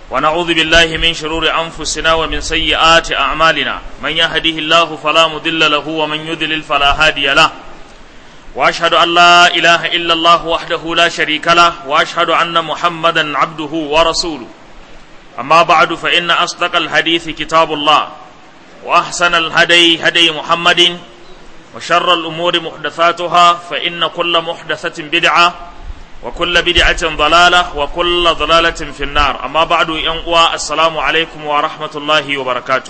ونعوذ بالله من شرور أنفسنا ومن سيئات أعمالنا من يهده الله فلا مضل له ومن يضلل فلا هادي له وأشهد أن لا إله إلا الله وحده لا شريك له وأشهد أن محمدا عبده ورسوله أما بعد فإن أصدق الحديث كتاب الله وأحسن الهدي هدي محمد وشر الأمور محدثاتها فإن كل محدثة بدعة وكل بدعة ضلالة وكل ضلالة في النار أما بعد ينقوى السلام عليكم ورحمة الله وبركاته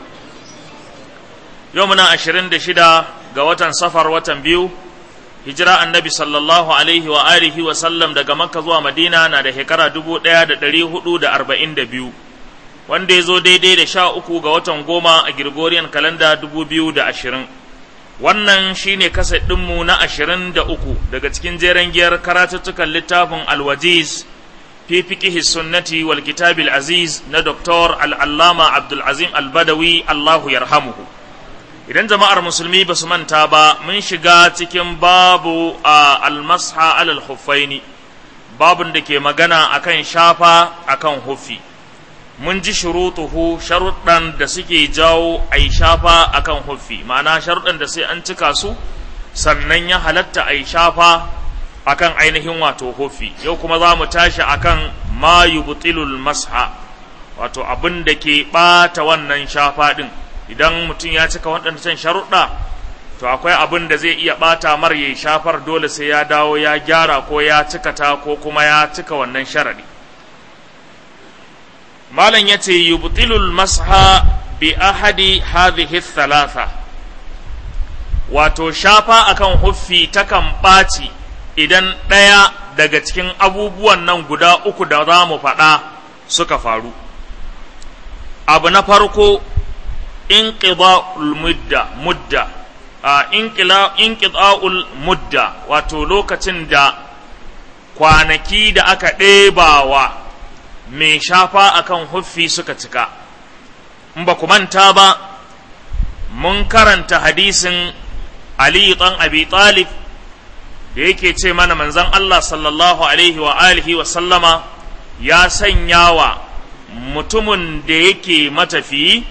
يومنا عشرين دشدا قوة سفر وتنبيو hijira annabi sallallahu alaihi wa alihi wa sallam daga makka zuwa madina na da shekara dubu ɗaya da ɗari hudu da arba'in da biyu wanda ya zo daidai da sha uku ga watan goma a Gregorian kalanda dubu biyu da ashirin wannan shine kasa ɗinmu na ashirin da uku daga cikin jeren giyar karatuttukan littafin alwajiz fi fiqihi sunnati wal kitabil aziz na doktor al'allama abdulazim albadawi allahu yarhamuhu idan jama'ar musulmi ba su manta ba mun shiga cikin babu a almasha alal huffaini babun da ke magana akan shafa akan huffi mun ji shurutuhu sharuɗan da suke jawo a yi shafa akan huffi ma'ana sharuɗan da sai an cika su sannan ya halatta a yi shafa akan ainihin wato huffi yau kuma za mu tashi akan ma yubtilul masha wato abin da ke ɓata wannan shafa ɗin idan mutum ya cika waɗancan sharuɗa to akwai abin da zai iya ɓata mar ya shafar dole sai ya dawo ya gyara ko ya cika ta ko kuma ya cika wannan sharaɗi malam ya ce yubtilul masha bi ahadi hadhihi thalatha wato shafa akan huffi takan ɓaci idan ɗaya daga cikin abubuwan nan guda uku da za mu faɗa suka faru abu na farko inqida'ul mudda mudda inqida'ul mudda wato lokacin da kwanaki da aka ɗebawa mai shafa akan huffi suka cika in ba ku manta ba mun karanta hadisin Ali ɗan Abi Talib da yake ce mana manzon Allah sallallahu alaihi wa alihi wa sallama ya sanya wa mutumin da yake matafiyi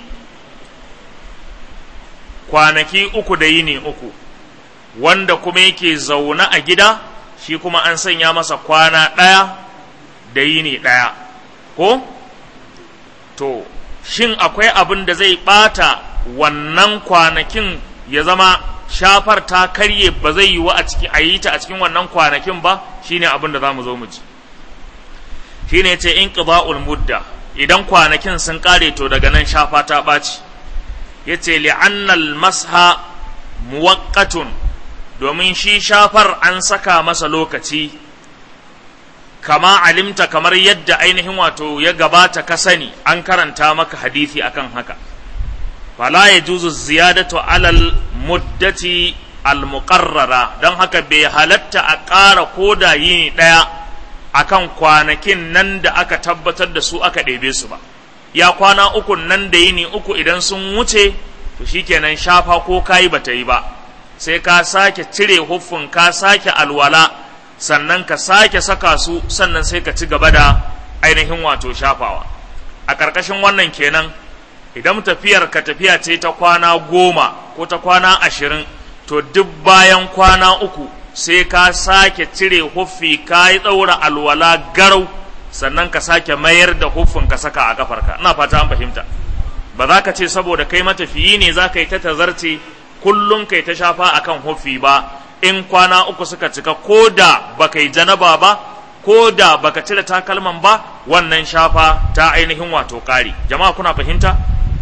kwanaki uku da yini uku wanda kuma yake zaune a gida shi kuma an sanya masa kwana ɗaya da yini ɗaya ko to shin akwai abin da zai ɓata wannan kwanakin ya zama shafar ta karye ba zai yi wa a ciki a yi ta a cikin wannan kwanakin ba shine abin da za mu zo mu ci shine ce in mudda idan kwanakin sun ƙare to daga nan shafa ta ɓaci ya ce li'annal masha muwaqqatun domin shi shafar an saka masa lokaci kama alimta kamar yadda ainihin wato ya gabata ka sani an karanta maka hadisi akan haka fala ya juzu ziyadatu alal muddati almuqarrara don haka bai halatta a ƙara koda yini ɗaya akan kwanakin nan da aka tabbatar da su aka ɗebe su ba ya kwana uku nan da yini uku idan sun wuce to shikenan shafa ko kayi bata yi ba sai ka sake cire huffin ka sake alwala sannan ka sake saka su sannan sai ka ci gaba da ainihin wato shafawa a ƙarƙashin wannan kenan idan tafiyar ka tafiya ce ta kwana goma ko ta kwana ashirin to duk bayan kwana uku sai ka sake cire huffi ka yi ɗaura alwala garau sannan ka sake mayar da huffin ka saka a kafarka ina fata an fahimta ba za ka ce saboda kai matafiyi ne za ka yi ta tazarce kullum kai ta shafa akan huffi ba in kwana uku suka cika ko da baka yi janaba ba ko da baka cire takalman ba wannan shafa ta ainihin wato ƙari jama'a kuna fahimta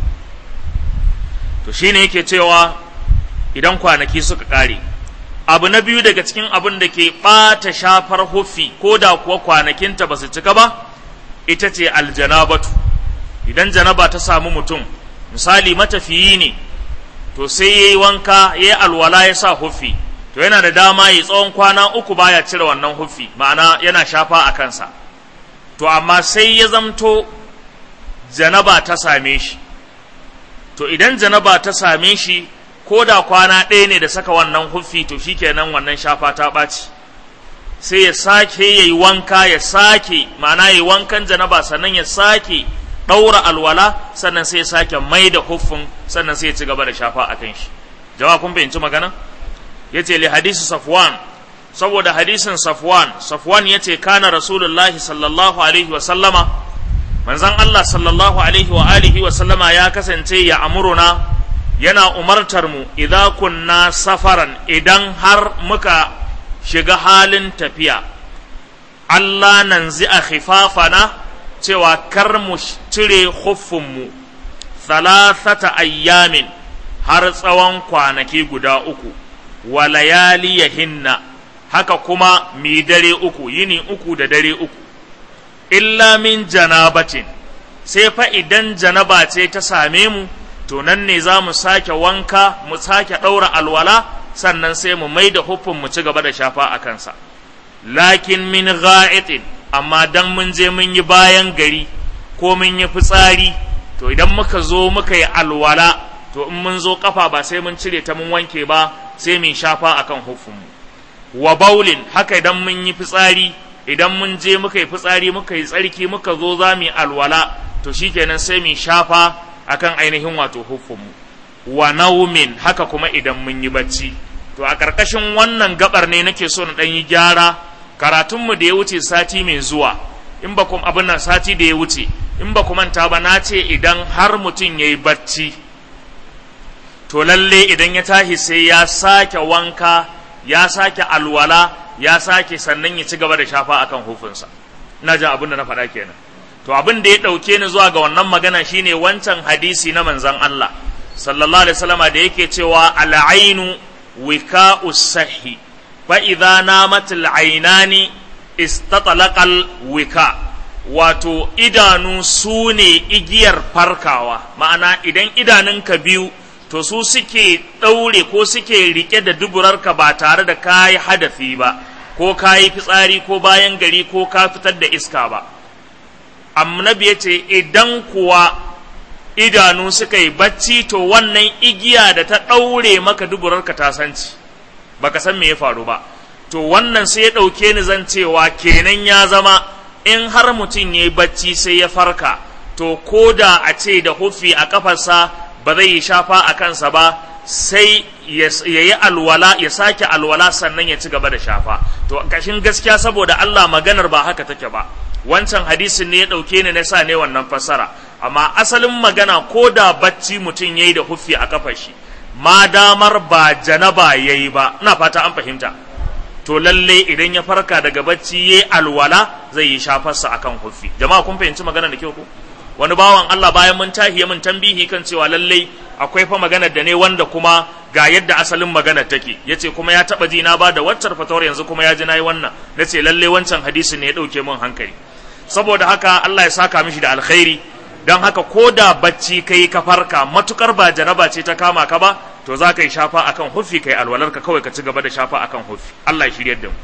to shine yake cewa idan kwanaki suka ƙare abu na biyu daga cikin abin da ke ɓata shafar huffi ko da kuwa kwanakinta ba su cika ba ita ce aljanabatu idan janaba ta samu mutum misali matafiyi ne to sai ya yi wanka ya yi alwala ya sa huffi to yana da dama ya tsawon kwana uku baya cire wannan huffi ma'ana yana shafa a kansa to amma sai ya zamto janaba ta same shi to idan janaba ta same shi ko da kwana ɗaya ne da saka wannan huffi to shikenan wannan shafa ta ɓaci sai ya sake ya yi wanka ya sake ma'ana ya yi wankan janaba sannan ya sake ɗaura alwala sannan sai ya sake mai da huffin sannan sai ya ci gaba da shafa a kan shi jama'a kun fahimci magana ya ce li hadisi safwan saboda hadisin safwan safwan ya ce kana rasulullahi sallallahu alaihi wa sallama manzon Allah sallallahu alaihi wa alihi wa sallama ya kasance ya amuruna yana umartar mu idan kunna safaran idan har muka shiga halin tafiya Allah nan a khifafana cewa kar mu cire huffinmu thalathata ayyamin har tsawon kwanaki guda uku wa layaliyahinna haka kuma mi dare uku yini uku da dare uku illa min janabatin sai fa idan janaba ce ta same mu to nan ne za mu sake wanka mu sake ɗaura alwala sannan sai mu mai da huffin mu ci gaba da shafa a kansa lakin min ga'itin amma dan mun je mun yi bayan gari ko mun yi fitsari to idan muka zo muka yi alwala to in mun zo kafa ba sai mun cire ta mun wanke ba sai mun shafa akan huffinmu wa baulin haka idan mun yi fitsari idan mun je muka yi fitsari muka yi tsarki muka zo za mu yi alwala to shikenan sai mun shafa akan ainihin wato huffinmu wa naumin haka kuma idan mun yi bacci to a ƙarƙashin wannan gabar ne nake so na ɗan yi gyara karatunmu da ya wuce sati mai zuwa in ba kuma abin nan sati da ya wuce in ba manta ba na ce idan har mutum ya yi bacci to lalle idan ya tashi sai ya sake wanka ya sake alwala ya sake sannan ya ci gaba da shafa akan hufinsa ina jin abin da na faɗa kenan to abin da ya ɗauke ni zuwa ga wannan magana shine wancan hadisi na manzon Allah sallallahu alaihi wasallama da yake cewa al'ainu wika'u sahi fa idza namat al'ainani istatalaqal wika wato idanu su ne igiyar farkawa ma'ana idan idanunka biyu to su suke ɗaure ko suke rike da duburarka ba tare da kayi hadafi ba ko kayi fitsari ko bayan gari ko ka fitar da iska ba annabi ya ce idan kuwa idanu suka yi bacci to wannan igiya da ta ɗaure maka duburarka ta sanci baka san me ya faru ba to wannan sai ya ɗauke ni zan cewa kenan ya zama in har mutum ya yi bacci sai ya farka to ko da a ce da hufi a kafarsa ba zai yi shafa a kansa ba sai ya yi alwala ya sake alwala sannan ya ci gaba da shafa to kashin gaskiya saboda Allah maganar ba haka take ba wancan hadisin ne ya ɗauke ni na sa ne wannan fassara amma asalin magana ko da bacci mutum ya yi da hufi a kafar shi ma damar ba janaba ya yi ba ina fata an fahimta to lalle idan ya farka daga bacci ya alwala zai yi shafarsa akan hufi jama'a kun fahimci magana da kyau ko wani bawan Allah bayan mun tahiye mun tambihi kan cewa lalle akwai fa magana da ne wanda kuma ga yadda asalin magana take yace kuma ya taba ji na ba da waccar fatawar yanzu kuma ya ji nayi wannan nace lalle wancan hadisi ne ya dauke mun hankali saboda haka Allah ya saka mishi da alkhairi don haka ko da bacci kai ka farka matukar ba jaraba ce ta kama ka ba to za ka yi shafa akan hufi kai alwalar ka kawai ka ci gaba da shafa akan hufi Allah ya shiryar da mu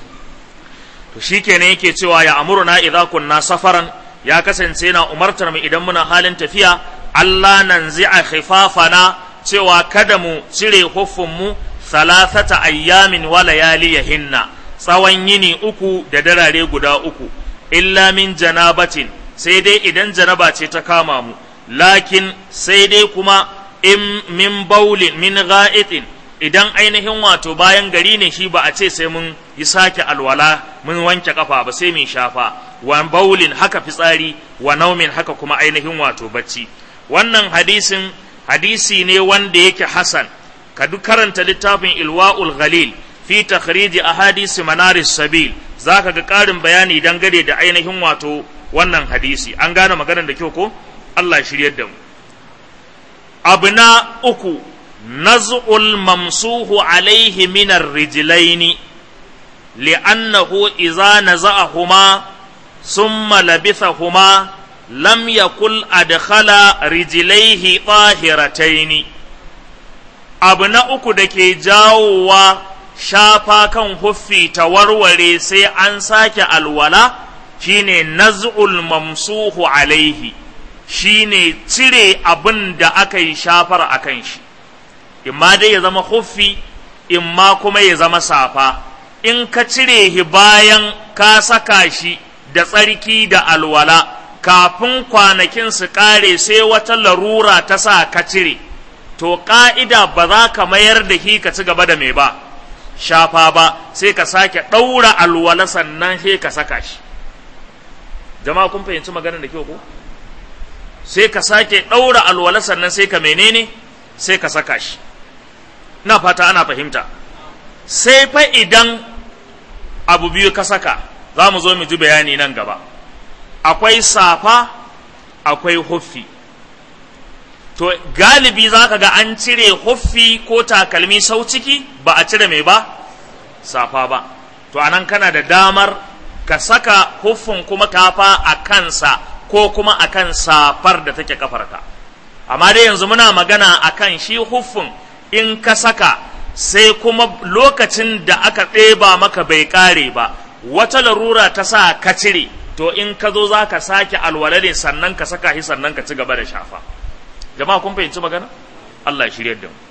to shikenan yake cewa ya amuruna idza kunna safaran ya kasance yana umartar mu idan muna halin tafiya Allah nan zi'a khifafana cewa kada mu cire huffin mu thalathata ayyamin wa layaliyahinna tsawon yini uku da darare guda uku illa min janabatin sai dai idan janaba ce ta kama mu lakin sai dai kuma in min baulin min ga'itin idan ainihin wato bayan gari ne shi ba a ce sai mun yi sake alwala mun wanke kafa ba sai mun shafa wa baulin haka fitsari wa naumin haka kuma ainihin wato bacci wannan hadisin hadisi ne wanda yake hasan ka duk karanta littafin ilwa'ul ghalil fi takhrij ahadisi manaris sabil zaka ga ƙarin bayani dangane da ainihin wato wannan hadisi an gane maganar da kyau ko Allah shiryar da mu abu na uku naz'ul mamsuhu alaihi min ar-rijlaini li'annahu idza naza'ahuma thumma labithahuma lam yakul adkhala rijlaihi tahirataini abu na uku da ke jawowa shafa kan huffi ta warware sai an sake alwala shine naz'ul mamsuhu alaihi shine cire abin da aka yi shafar a kan shi imma dai ya zama huffi imma kuma ya zama safa in ka cire shi bayan ka saka shi da tsarki da alwala kafin kwanakin su ƙare sai wata larura ta sa ka cire to ƙa'ida ba za ka mayar da shi ka ci gaba da mai ba shafa ba sai ka sake ɗaura alwala sannan sai ka saka shi jama'a kun fahimci maganar da kyau ko sai ka sake ɗaura alwala sannan sai ka menene sai ka saka shi na fata ana fahimta sai fa idan abu biyu ka saka za mu zo mu ji bayani nan gaba akwai safa akwai huffi to galibi za ka ga an cire huffi ko takalmi sau ciki ba a cire mai ba safa ba to anan kana da damar ka saka huffin kuma kafa a kansa ko kuma akan safar da take kafarka amma dai yanzu muna magana akan shi huffin in ka saka sai kuma lokacin da aka ɗeba maka bai ƙare ba wata larura ta sa ka cire to in ka zo za ka sake alwala ne sannan ka saka shi sannan ka ci gaba da shafa jama'a kun fahimci magana Allah ya shirya da mu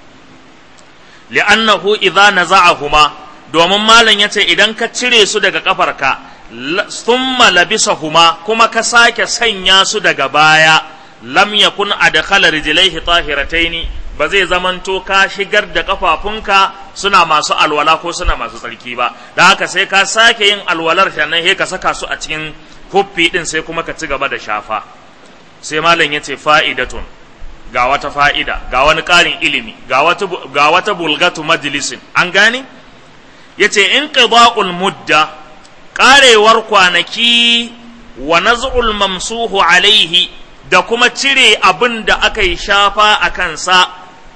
li'annahu idza naza'ahuma domin malam yace idan ka cire su daga kafarka thumma labisahuma kuma ka sake sanya su daga baya lam yakun adkhala rijlaihi tahirataini ba zai zamanto ka shigar da kafafunka suna masu alwala ko suna masu tsarki ba da haka sai ka sake yin alwalar sannan sai ka saka su a cikin huffi din sai kuma ka ci gaba da shafa sai malam yace fa'idatun ga wata fa'ida ga wani ƙarin ilimi ga wata ga wata bulgatu majlisin an gane yace in qida'ul mudda ƙarewar kwanaki wa naz'ul mamsuhu alaihi da kuma cire abin da aka yi shafa a kansa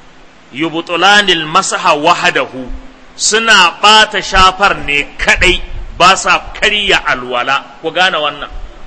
yubtulanil masaha wahadahu suna ɓata shafar ne kaɗai ba sa karya alwala ku gane wannan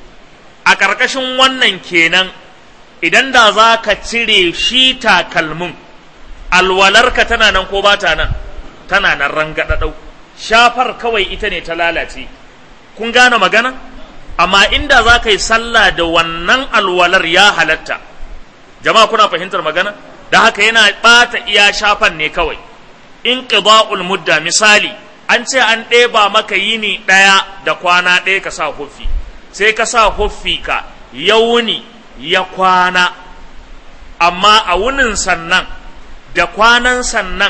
a ƙarƙashin wannan kenan idan da za ka cire shi takalmin alwalarka tana nan ko ba ta nan tana nan rangaɗaɗau shafar kawai ita ne ta lalace kun gane magana amma inda za ka yi sallah da wannan alwalar ya halatta jama'a kuna fahimtar magana da haka yana ɓata iya shafan ne kawai in qida'ul mudda misali an ce an ɗeba maka yini ɗaya da kwana ɗaya ka sa huffi sai ka sa huffi ka ya wuni ya kwana amma a wunin sannan da kwanan sannan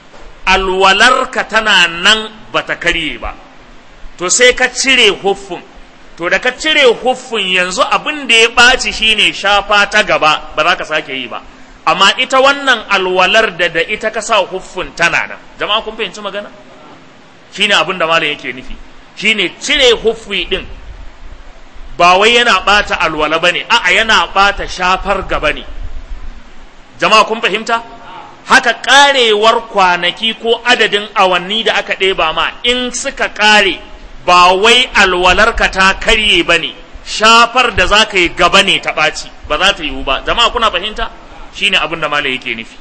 alwalarka tana nan bata karye ba to sai ka cire huffin to da ka cire huffin yanzu abin da ya ɓaci shine shafa ta gaba ba za ka sake yi ba amma ita wannan alwalar da da ita ka sa huffin tana nan jama'a kun fahimci magana shine abin da malam yake nufi shine cire huffi din ba wai yana ɓata alwala ba ne a'a yana ɓata shafar gaba ne jama'a kun fahimta haka ƙarewar kwanaki ko adadin awanni da aka ɗeba ma in suka ƙare ba wai alwalarka ta karye ba ne shafar da za ka yi gaba ne ta ɓaci ba za ta yiwu ba jama'a kuna fahimta shine abin da malam yake nufi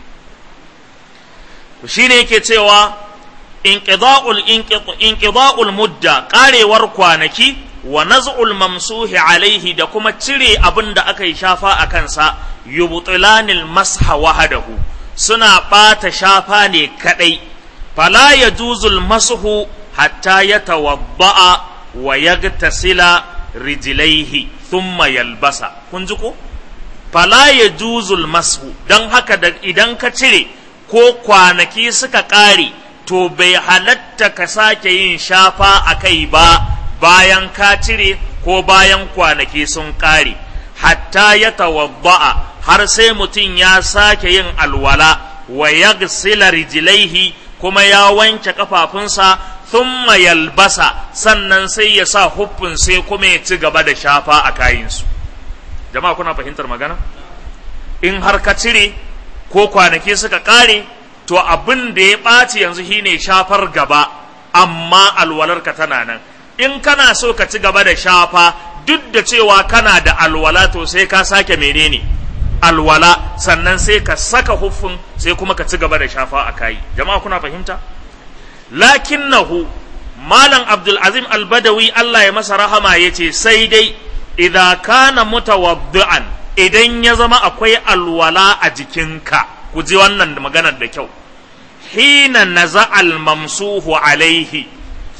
shine yake cewa inqida'ul inqida'ul mudda ƙarewar kwanaki wa naz'ul mamsuhi alaihi da kuma cire abin da aka yi shafa a kansa yubtilanil masha wahadahu suna ɓata shafa ne kaɗai fala ya juzul masuhu hatta ya tawadda'a wa yagtasila rijlaihi thumma yalbasa kun ji ko fala ya juzul masu don haka da idan ka cire ko kwanaki suka ƙare to bai halatta ka sake yin shafa a kai ba bayan ka cire ko bayan kwanaki sun ƙare hatta ya tawadda'a har sai mutum ya sake yin alwala wa yagsila rijlaihi kuma ya wanke kafafunsa thumma yalbasa sannan sai ya sa huffin sai kuma ya ci gaba da shafa a kayinsu jama'a kuna fahimtar magana in har ka cire ko kwanaki suka ƙare to abin da ya ɓaci yanzu shine shafar gaba amma alwalarka tana nan in kana so ka ci gaba da shafa duk da cewa kana da alwala to sai ka sake menene alwala sannan sai ka saka huffin sai kuma ka ci gaba da shafa a kayi jama'a kuna fahimta lakinnahu malam abdul azim albadawi Allah ya masa rahama yace sai dai idza kana mutawaddi'an idan ya zama akwai alwala a jikinka ku ji wannan maganar da kyau hina naza'al mamsuhu alaihi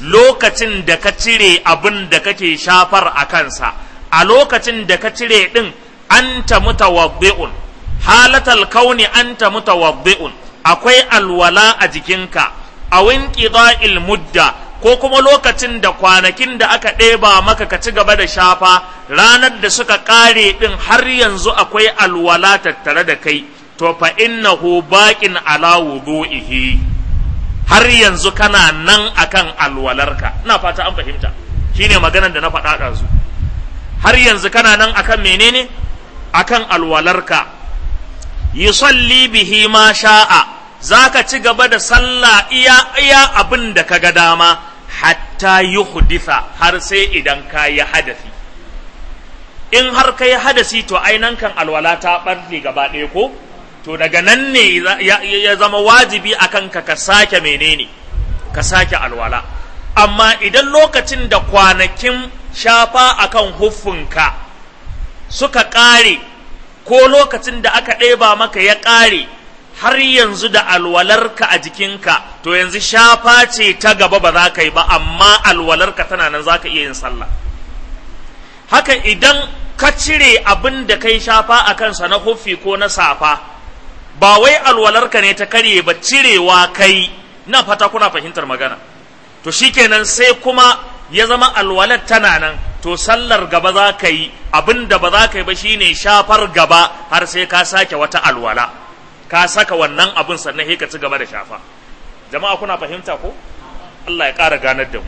lokacin da ka cire abin da kake shafar a kansa a lokacin da ka cire din anta mutawaddi'un halatal kauni anta mutawaddi'un akwai alwala a jikinka a winqida'il mudda ko kuma lokacin da kwanakin da aka ɗeba maka ka ci gaba da shafa ranar da suka ƙare ɗin har yanzu akwai alwala tattare da kai to fa innahu baqin ala wudu'ihi har yanzu kana nan akan alwalarka ina fata an fahimta shine maganar da na faɗa ɗazu har yanzu kana nan akan menene akan alwalarka yusalli bihi ma sha'a zaka ci gaba da sallah iya iya abin da kaga dama hatta yuhditha har sai idan ka yi hadasi in har ka yi hadasi to ainan kan alwala ta ɓarfe gaba ɗaya ko to daga nan ne ya zama wajibi akan ka ka sake menene ka sake alwala amma idan lokacin da kwanakin shafa akan huffinka suka ƙare ko lokacin da aka ɗeba maka ya ƙare har yanzu da alwalarka a jikinka to yanzu shafa ce ta gaba ba za ka yi ba amma alwalarka tana nan za ka iya yin sallah haka idan ka cire abin da kai shafa a kansa na huffi ko na safa ba wai alwalarka ne ta karye ba cirewa kai na fata kuna fahimtar magana to shikenan sai kuma ya zama alwalar tana nan to sallar gaba za ka yi abin da ba za ka yi ba shine shafar gaba har sai ka sake wata alwala ka saka wannan abin sannan sai ka ci gaba da shafa jama'a kuna fahimta ko Allah ya ƙara ganar da mu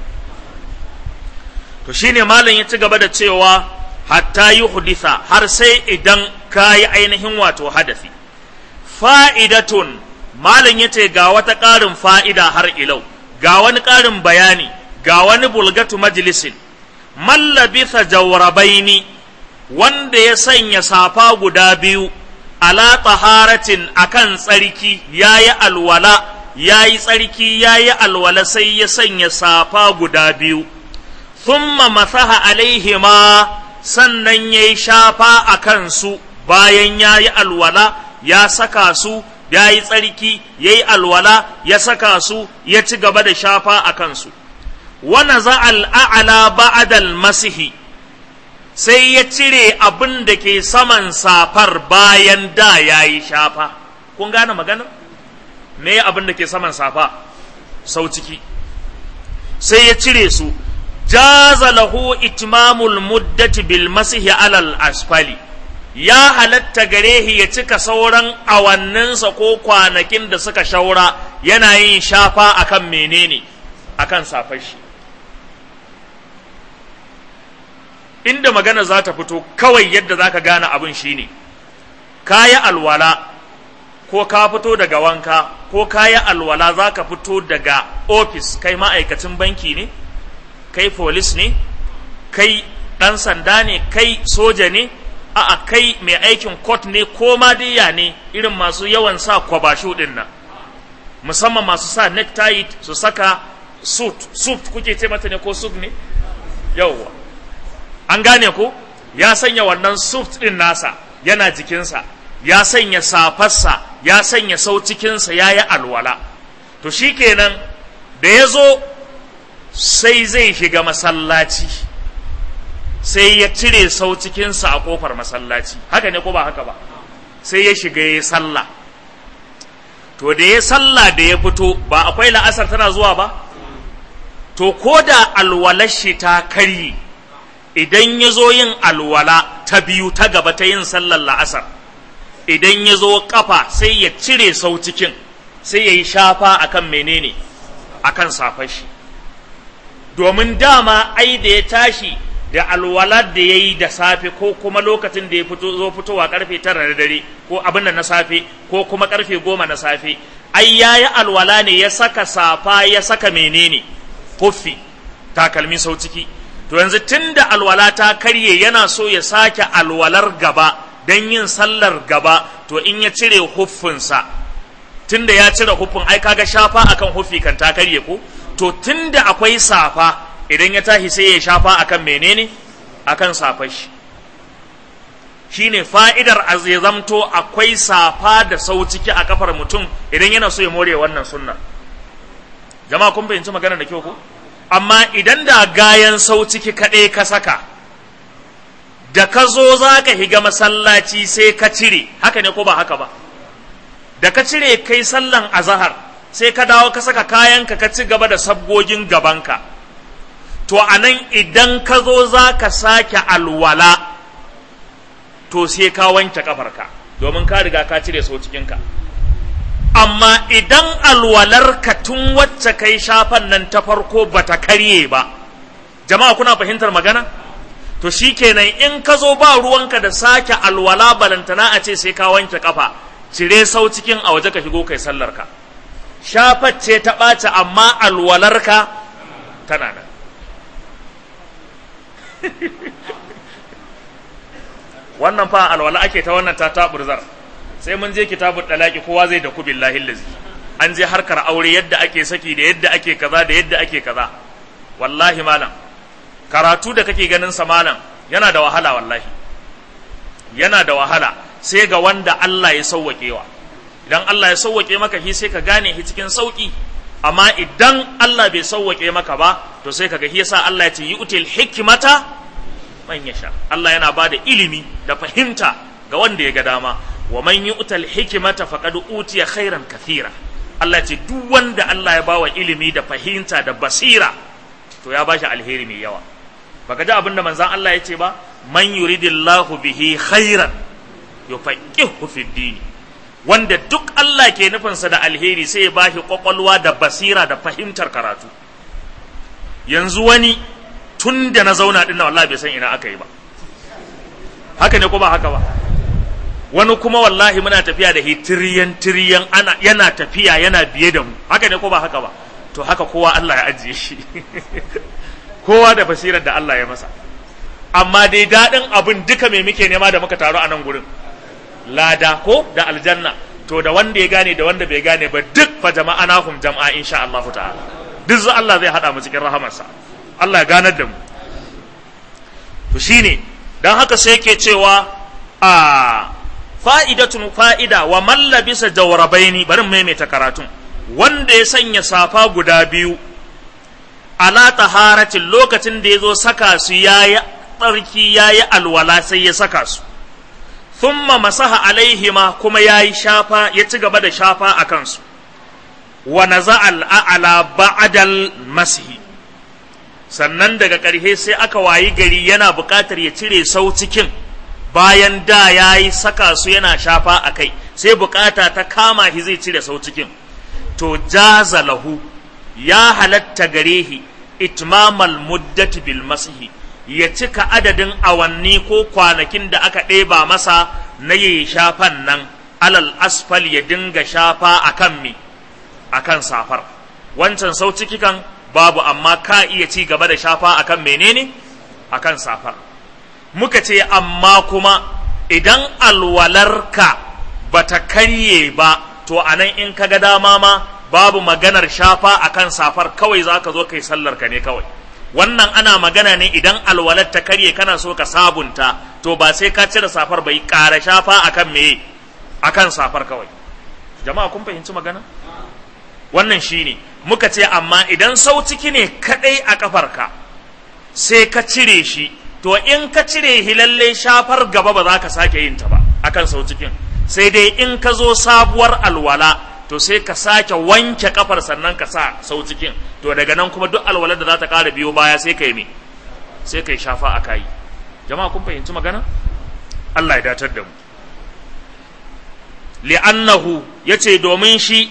to shine malam ya ci gaba da cewa hatta yi huditha har sai idan ka yi ainihin wato hadafi fa'idatun malam ya ce ga wata ƙarin fa'ida har ilau ga wani ƙarin bayani ga wani bulgatu majalisin mallabitha jawrabaini wanda ya sanya safa guda biyu ala taharatin akan tsarki yayi alwala yayi tsarki yayi alwala sai ya sanya safa guda biyu thumma masaha alaihima sannan yayi shafa akan su bayan yayi alwala ya saka su yayi tsarki yayi alwala ya saka su ya ci gaba da shafa akan su wa naza al'a'la ba'da al-masihi sai ya cire abin da ke saman safar bayan da ya yi shafa kun gane maganar me abin da ke saman safa sau ciki sai ya cire su jaza lahu itmamul muddati bil masihi alal asfali ya halatta gare shi ya cika sauran awanninsa ko kwanakin da suka shaura yana yin shafa akan menene akan safar shi inda magana za ta fito kawai yadda za ka gane abin shine ka yi alwala ko ka fito daga wanka ko ka yi alwala za ka fito daga ofis kai ma'aikacin banki ne kai polis ne kai ɗan sanda ne kai soja ne a'a kai mai aikin court ne ko ma diya ne irin masu yawan sa kwabashu ɗin nan musamman masu sa necktie su saka suit suit kuke ce mata ne ko suit ne yawwa an gane ko ya sanya wannan suit ɗin nasa yana jikinsa ya sanya safarsa ya sanya sau cikinsa ya yi alwala to shi kenan da ya zo sai zai shiga masallaci sai ya cire sau cikinsa a kofar masallaci haka ne ko ba haka ba sai ya shiga ya sallah to da ya sallah da ya fito ba akwai la'asar tana zuwa ba to ko da alwalar shi ta karye idan ya zo yin alwala ta biyu ta gaba ta yin sallar la'asar idan ya zo kafa sai ya cire sau cikin sai ya yi shafa akan menene akan safar shi domin dama ai da ya tashi da alwalar da ya yi da safe ko kuma lokacin da ya fito zo fitowa karfe tara na dare ko abin da na safe ko kuma karfe goma na safe ai ya yi alwala ne ya saka safa ya saka menene huffi takalmi sau ciki to yanzu tun da alwala ta karye yana so ya sake alwalar gaba don yin sallar gaba to in ya cire huffinsa tun da ya cire huffin ai kaga shafa akan huffi kan ta karye ko to tun da akwai safa idan ya tashi sai ya shafa akan menene akan safar shi shine fa'idar ya zamto akwai safa da sau ciki a kafar mutum idan yana so ya more wannan sunna jama'a kun fahimci magana da kyau ko amma idan da gayan sau ciki kaɗai ka saka da ka zo za ka higa masallaci sai ka cire haka ne ko ba haka ba da ka cire kai sallan azahar sai ka dawo ka saka kayanka ka ci gaba da sabgogin gabanka to a nan idan ka zo za ka sake alwala to sai ka wanke kafarka domin ka riga ka cire sau cikinka amma idan alwalarka tun wacce kai shafan nan ta farko bata karye ba jama'a kuna fahimtar magana to shikenan in ka zo ba ruwanka da sake alwala balantana a ce sai ka wanke kafa cire sau cikin a waje ka shigo kai sallarka shafar ce ta ɓaci amma alwalarka tana nan wannan fa alwala ake ta wannan ta taburzar sai mun je kitabun dalaki kowa zai da ku billahi lazi an je harkar aure yadda ake saki da yadda ake kaza da yadda ake kaza wallahi malam karatu da kake ganin sa malam yana da wahala wallahi yana da wahala sai ga wanda Allah ya sauwaƙewa idan Allah ya sauwaƙe maka shi sai ka gane shi cikin sauƙi amma idan Allah bai sauwaƙe maka ba to sai kaga shi yasa Allah ya ce yu'til hikmata man yasha Allah yana ba da ilimi da fahimta ga wanda ya ga dama wa man yu'tal hikmata faqad utiya khairan kathira Allah ya ce duk wanda Allah ya bawa ilimi da fahimta da basira to ya bashi alheri mai yawa baka ji abinda manzon Allah ya ce ba man yuridillahu bihi khairan yufaqihu fid din wanda duk Allah ke nufinsa da alheri sai ya bashi kwakwalwa da basira da fahimtar karatu yanzu wani tun da na zauna din na wallahi bai san ina aka yi ba haka ne ko ba haka ba wani kuma wallahi muna tafiya da hi tiriyan tiriyan ana yana tafiya yana biye da mu haka ne ko ba haka ba to haka kowa Allah ya ajiye shi kowa da basirar da Allah ya masa amma dai daɗin abin duka me muke nema da muka taru a nan gurin lada ko da aljanna to da wanda ya gane da wanda bai gane ba duk fa jama'a nahum jama'a insha Allah ta'ala duk za Allah zai hada mu cikin rahamarsa Allah ya ganar da mu to shine dan haka sai yake cewa a fa'idatun fa'ida wa man labisa jawrabaini bari maimaita karatun wanda ya sanya safa guda biyu ala taharatin lokacin da ya zo saka su yayi tsarki yayi alwala sai ya saka su thumma masaha alaihima kuma yayi shafa ya ci gaba da shafa a kansu wa naza al'ala ba'dal masihi sannan daga ƙarshe sai aka wayi gari yana buƙatar ya cire sau cikin bayan da ya yi saka su yana shafa a kai sai buƙata ta kama shi zai cire sau cikin to jaza lahu ya halatta gare shi itmamal muddati bil masihi ya cika adadin awanni ko kwanakin da aka ɗeba masa na yi shafan nan alal asfal ya dinga shafa a kan mi a kan safar wancan sau ciki kan babu amma ka iya ci gaba da shafa a kan menene a kan safar muka ce amma kuma idan alwalarka ba ta karye ba to a nan in ka ga dama ma babu maganar shafa a kan safar kawai za ka zo kai sallar ka ne kawai wannan ana magana ne idan alwalar ta karye kana so ka sabunta to ba sai ka cire safar bai ƙara shafa akan me akan safar kawai jama'a kun fahimci magana wannan shine muka ce amma idan sau ciki ne kadai a kafarka sai ka cire shi to in ka cire shi lalle shafar gaba ba za ka sake yin ta ba akan sau cikin sai dai in ka zo sabuwar alwala to sai ka sake wanke kafar sannan ka sa sau cikin to daga nan kuma duk alwalar da za ta ƙara biyo baya sai ka yi me sai ka yi shafa a kayi jama'a kun fahimci magana Allah ya datar da mu li'annahu yace domin shi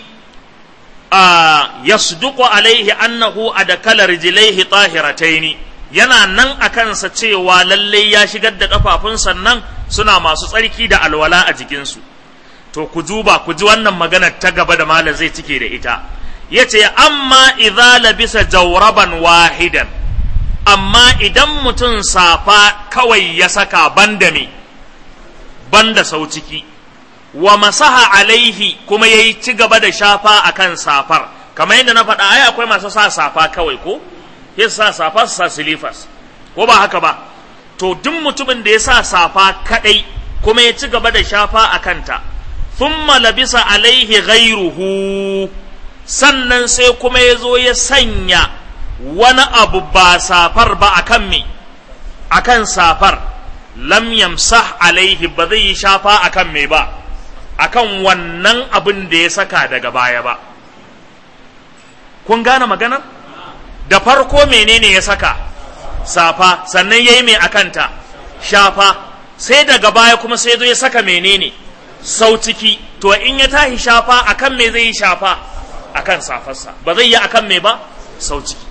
a yasduqu alaihi annahu adkala rijlaihi tahirataini yana nan a kansa cewa lalle ya shigar da kafafun sannan suna masu tsarki da alwala a jikinsu to ku duba ku ji wannan magana ta gaba da malam zai cike da ita yace amma idza labisa jawraban wahidan amma idan mutum safa kawai ya saka banda me banda sau ciki wa masaha alaihi kuma yayi ci gaba da shafa akan safar kamar yadda na faɗa ai akwai masu sa safa kawai ko ya sa safa su sa silifas ko ba haka ba to duk mutumin da ya sa safa kadai kuma ya ci gaba da shafa a kanta thumma labisa alaihi ghairuhu sannan sai kuma ya zo ya sanya wani abu ba safar ba akan me akan safar lam yamsah alaihi ba zai yi shafa akan me ba akan wannan abin da ya saka daga baya ba kun gane maganar da farko menene ya saka safa sannan yayi mai akanta shafa sai daga baya kuma sai zo ya saka menene sau ciki to in ya tashi shafa akan me zai yi shafa akan safarsa ba zai yi akan me ba sau ciki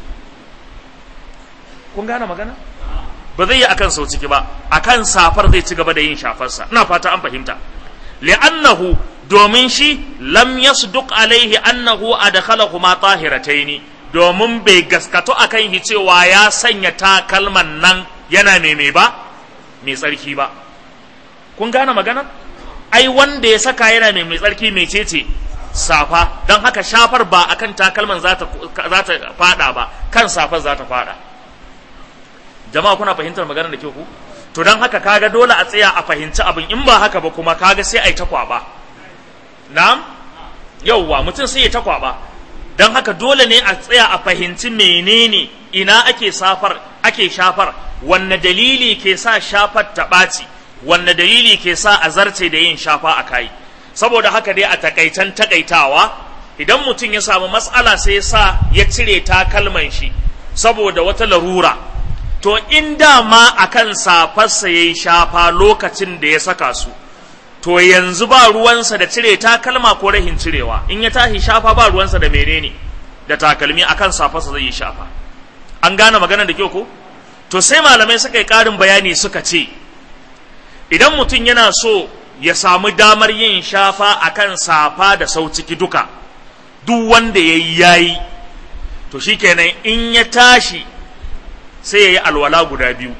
kun gane magana ba zai yi akan sau ciki ba akan safar zai ci gaba da yin shafarsa ina fata an fahimta li'annahu domin shi lam yasduq alaihi annahu adkhalahu ma tahirataini domin bai gaskato akan shi cewa ya sanya takalman nan yana mai ba mai tsarki ba kun gane magana ai wanda ya saka yana mai mai tsarki mai cece safa don haka shafar ba akan takalman za ta fada ba kan safar za ta fada jama'a kuna fahimtar magana da ke ku to don haka kaga dole a tsaya a fahimci abin in ba haka ba kuma kaga sai a yi ta kwaba na'am yauwa mutum sai ya ta kwaba don haka dole ne a tsaya a fahimci menene ina ake safar ake shafar wanne dalili ke sa shafar ta ɓaci wanne dalili ke sa a zarce da yin shafa a kai saboda haka dai a takaitan takaitawa idan mutum ya samu matsala sai ya sa ya cire takalman shi saboda wata larura to in dama akan safarsa ya yi shafa lokacin da ya saka su to yanzu ba ruwansa da cire takalma ko rahin cirewa in ya tashi shafa ba ruwansa da menene da takalmi akan safarsa zai yi shafa an gane maganar da kyau ko to sai malamai suka yi ƙarin bayani suka ce idan mutum yana so ya samu damar yin shafa akan safa da sau ciki duka duk wanda ya yi yayi to shikenan in ya tashi sai ya yi alwala guda biyu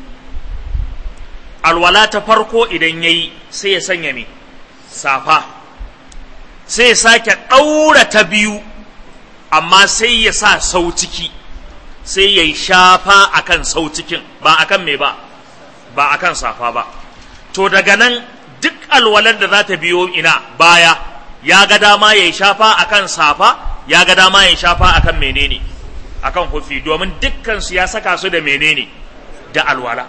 alwala ta farko idan ya yi sai ya sanya ne safa sai ya sake ɗaura ta biyu amma sai ya sa sau ciki sai ya yi shafa akan sau cikin ba akan me ba ba akan safa ba to daga nan duk alwalar da za ta biyo ina baya ya ga dama ya yi shafa akan safa ya ga dama ya yi shafa akan menene akan hufi domin dukkansu ya saka su da menene da alwala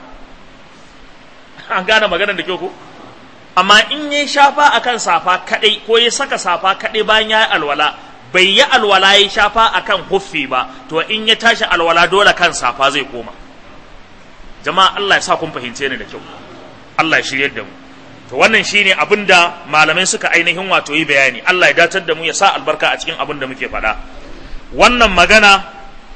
an gane maganar da kyau ko amma in ya shafa akan safa kadai ko ya saka safa kadai bayan ya yi alwala bai yi alwala ya shafa akan huffi ba to in ya tashi alwala dole kan safa zai koma jama'a Allah ya sa kun fahimce ni da kyau Allah ya shiryar da mu to wannan shine abin da malamai suka ainihin wato yi bayani Allah ya datar da mu ya sa albarka a cikin abin da muke faɗa wannan magana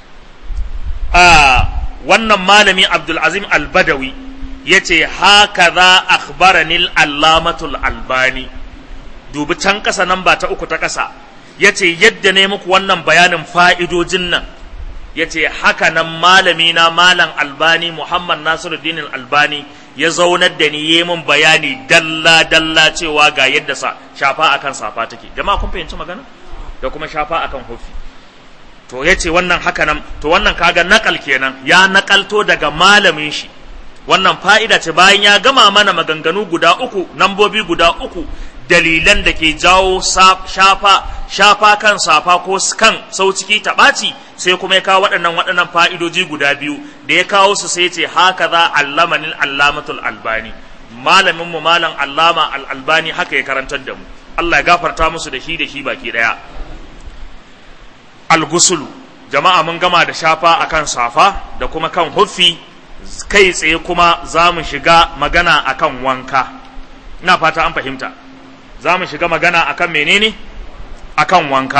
a wannan malami Abdul Azim Al-Badawi yace haka za akhbarani al-allamatul albani dubi can ƙasa nan ba ta uku ta ƙasa yace yadda ne muku wannan bayanin fa'idojin nan yace haka nan malami na malam albani Muhammad Nasiruddin Albani ya zaunar da ni yi min bayani dalla dalla cewa ga yadda sa shafa akan safa take jama'a kun fahimci magana da kuma shafa akan hufi to yace wannan haka nan to wannan kaga nakal kenan ya nakalto daga malamin shi wannan fa'ida ce bayan ya gama mana maganganu guda uku nambobi guda uku dalilan da ke jawo shafa shafa kan safa ko kan sau ciki ta ɓaci sai kuma ya kawo waɗannan waɗannan fa'idoji guda biyu da ya kawo su sai ce haka za allamanin allamatul albani malamin mu malam allama al-albani haka ya karantar da mu Allah ya gafarta musu da shi da shi baki ɗaya al-gusulu jama'a mun gama da shafa akan safa da kuma kan huffi kai tsaye kuma za mu shiga magana akan wanka ina fata an fahimta za mu shiga magana akan menene akan wanka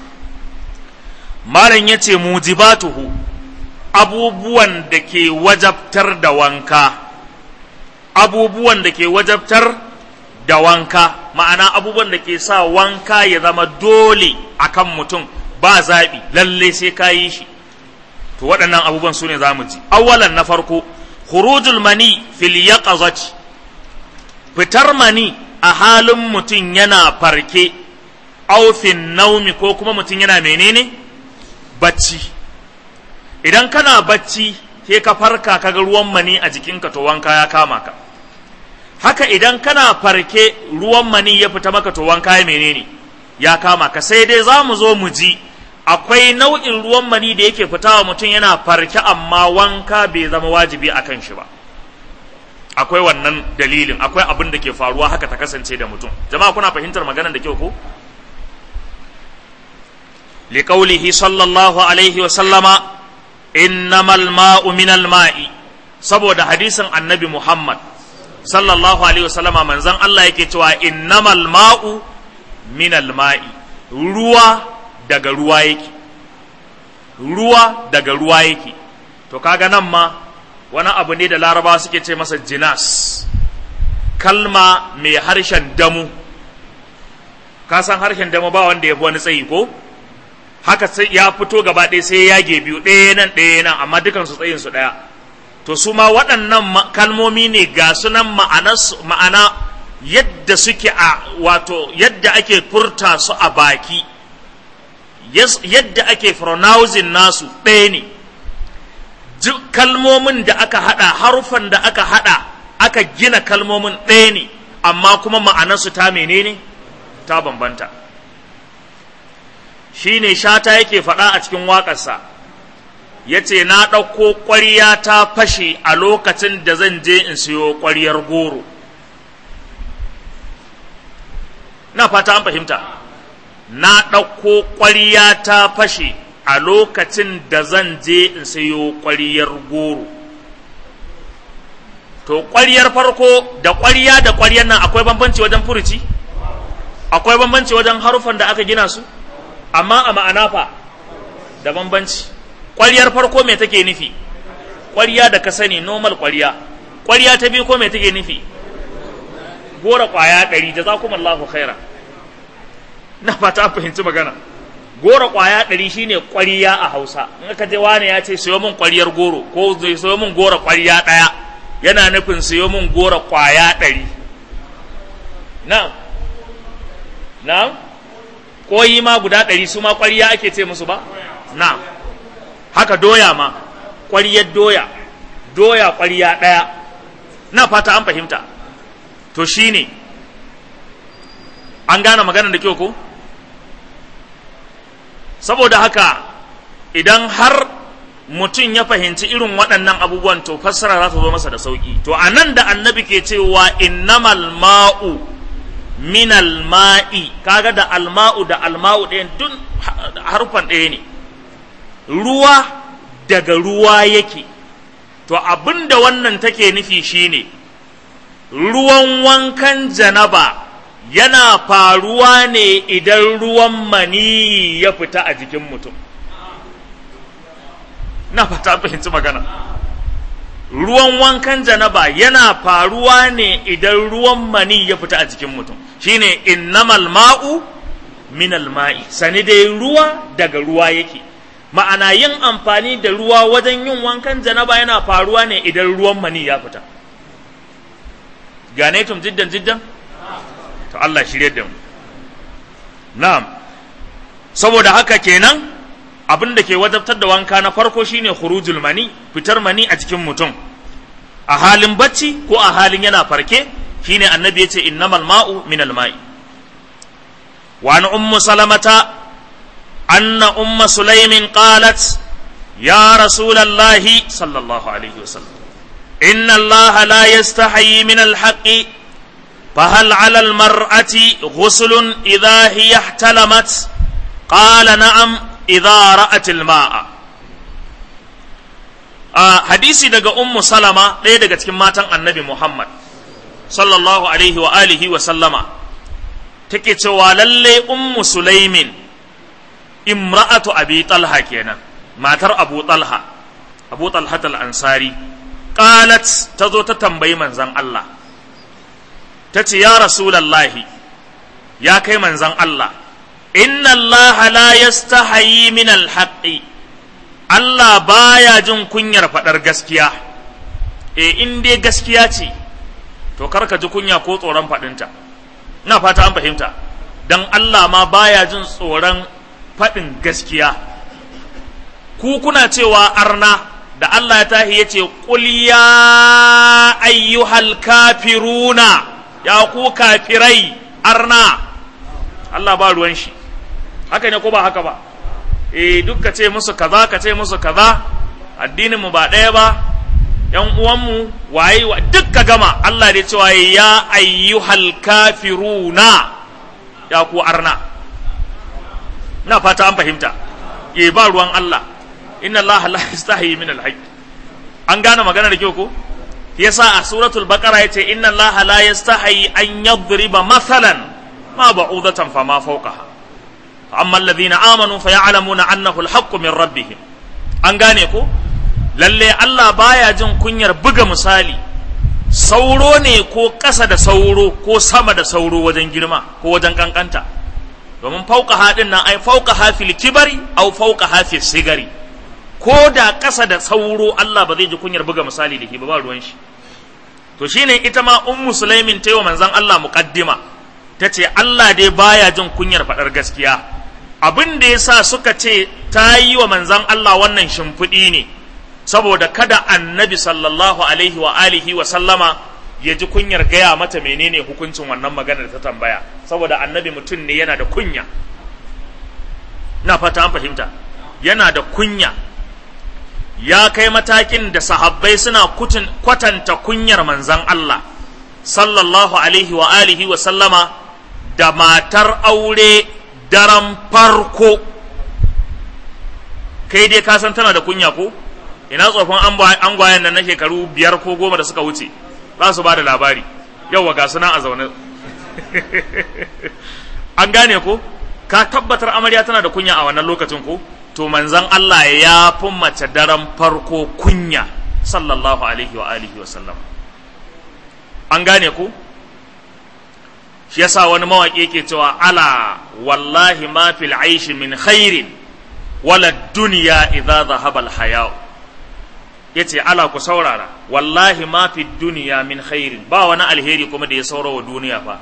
malam ya ce mujibatuhu abubuwan da ke wajabtar da wanka abubuwan da ke wajabtar da wanka ma'ana abubuwan da ke sa wanka ya zama dole akan mutum ba zaɓi lalle sai ka yi shi to waɗannan abubuwan su ne za mu ji awalan na farko khurujul mani fil yaqazati fitar mani a halin mutum yana farke aufin naumi ko kuma mutum yana menene bacci idan kana bacci sai ka farka kaga ruwan mani a jikinka to wanka ya kama ka haka idan kana farke ruwan mani ya fita maka to wanka ya menene ya kama ka sai dai za mu zo mu ji akwai nau'in ruwan mani da yake fitawa mutum yana farke amma wanka bai zama wajibi a kan shi ba akwai wannan dalilin akwai abin da ke faruwa haka ta kasance da mutum jama'a kuna fahimtar maganar da kyau ko liqaulihi sallallahu alaihi wa sallama innamal ma'u minal ma'i saboda hadisin annabi Muhammad sallallahu alaihi wa sallama manzon Allah yake cewa innamal ma'u minal ma'i ruwa daga ruwa yake ruwa daga ruwa yake to kaga nan ma wani abu ne da larabawa suke ce masa jinas kalma mai harshen damu ka san harshen damu ba wanda ya fi wani tsayi ko haka sai ya fito gaba ɗaya sai ya yage biyu ɗaya nan ɗaya nan amma dukansu tsayin su ɗaya to su ma waɗannan kalmomi ne ga sunan ma'ana yadda suke a wato yadda ake furta su a baki yadda ake pronouncing nasu ɗaya ne kalmomin da aka haɗa harufan da aka haɗa aka gina kalmomin ɗaya ne amma kuma ma'anarsu ta menene ta bambanta shi ne shata yake faɗa a cikin waƙarsa ya ce na ɗauko ƙwarya ta fashe a lokacin da zan je in siyo ƙwaryar goro na fata an fahimta na ɗauko ƙwarya ta fashe a lokacin da zan je in sayo ƙwaryar goro to ƙwaryar farko da ƙwarya da ƙwaryar nan akwai bambanci wajen furuci akwai bambanci wajen harufan da aka gina su amma a ma'ana fa da bambanci ƙwaryar farko me take nufi ƙwarya da ka sani normal ƙwarya ƙwarya ta biyu ko me take nufi gora ƙwaya ɗari jazakumallahu khaira na fata an fahimci magana goro ƙwaya ɗari shine ƙwariya a hausa in aka je wani ya ce sayo min ƙwariyar goro ko zai sayo min goro ƙwariya ɗaya yana nufin sayo min goro ƙwaya ɗari na na koyi ma guda ɗari su ma ƙwariya ake ce musu ba na haka doya ma ƙwariyar doya doya ƙwariya ɗaya na fata an fahimta to shine an gane maganar da kyau ko saboda haka idan har mutum ya fahimci irin waɗannan abubuwan to fassara za ta zo masa da sauƙi to a nan da annabi ke cewa innamal ma'u minal ma'i kaga da alma'u da alma'u ɗayan dun harfan ɗaya ne ruwa daga ruwa yake to abin da wannan take nufi shine ruwan wankan janaba yana faruwa ne idan ruwan mani ya fita a jikin mutum na fata fahimci magana ruwan wankan janaba yana faruwa ne idan ruwan mani ya fita a jikin mutum shine innamal ma'u minal ma'i sani dai ruwa daga ruwa yake ma'ana yin amfani da ruwa wajen yin wankan janaba yana faruwa ne idan ruwan mani ya fita gane tum jiddan jiddan to Allah shirye da mu na'am saboda haka kenan abin da ke wajabtar da wanka na farko shine khurujul mani fitar mani a cikin mutum a halin bacci ko a halin yana farke shine annabi yace innamal ma'u minal ma'i wa an ummu salamata anna umma sulaimin qalat ya rasulallahi sallallahu alaihi wasallam inna allaha la yastahi min al-haqqi فهل على المرأة غسل إذا هي احتلمت قال نعم إذا رأت الماء آه حديثي دقى أم سلمة ليه دقى تكماتا النبي محمد صلى الله عليه وآله وسلم تكتوى للي أم سليم امرأة أبي طلحة كينا ما تر أبو طلحة أبو طلحة الأنصاري قالت تزو تتنبي من زن الله ta ce ya rasulallahi ya kai manzan Allah inna Allah la yastahayi min alhaqi Allah baya jin kunyar faɗar gaskiya e in dai gaskiya ce to kar ka ji kunya ko tsoron faɗinta ina fata an fahimta dan Allah ma baya jin tsoron faɗin gaskiya ku kuna cewa arna da Allah ya tahi ya ce qul ya ayyuhal kafiruna ya ku kafirai arna Allah ba ruwan shi haka ne ko ba haka ba eh duk ka ce musu kaza ka ce musu kaza addinin mu ba ɗaya ba yan uwanmu waye wa duk ka gama Allah dai cewa ya ayyuhal kafiruna ya ku arna na fata an fahimta e ba ruwan Allah inna Allah la yastahi min al an gane magana da kyau ko yasa a suratul baqara yace inna Allah la yastahi an yadriba mathalan ma ba'udatan fama fawqaha amma alladhina amanu fayalamuna annahu al-haqqu min rabbihim an gane ko lalle Allah baya jin kunyar buga misali sauro ne ko ƙasa da sauro ko sama da sauro wajen girma ko wajen kankanta domin fauka haɗin nan ai fauka hafil kibari au fauka hafil sigari ko da ƙasa da sauro Allah ba zai ji kunyar buga misali da ke ba ruwan shi to shine ita ma ummu sulaimin ta yi wa manzon Allah muqaddima ta ce Allah dai baya jin kunyar faɗar gaskiya abin da yasa suka ce ta yi wa manzon Allah wannan shimfiɗi ne saboda kada annabi sallallahu alaihi wa alihi wa sallama ya ji kunyar gaya mata menene hukuncin wannan magana da ta tambaya saboda annabi mutum ne yana da kunya na fata an fahimta yana da kunya ya kai matakin da sahabbai suna kwatanta kunyar manzan Allah sallallahu alaihi wa alihi wa sallama da matar aure daren farko kai dai ka san tana da kunya ko ina tsofin angwayen nan na shekaru biyar ko goma da suka wuce za su ba da labari yauwa ga suna a zaune an gane ko ka tabbatar amarya tana da kunya a wannan lokacin ko to manzan Allah ya fi mace daren farko kunya sallallahu alaihi wa alihi wa sallam an gane ko shi yasa wani mawaƙi yake cewa ala wallahi ma fil aishi min khairin wala duniya idza dhahaba al haya'u ya ce ala ku saurara wallahi ma fi duniya min khairin ba wani alheri kuma da ya saura wa duniya fa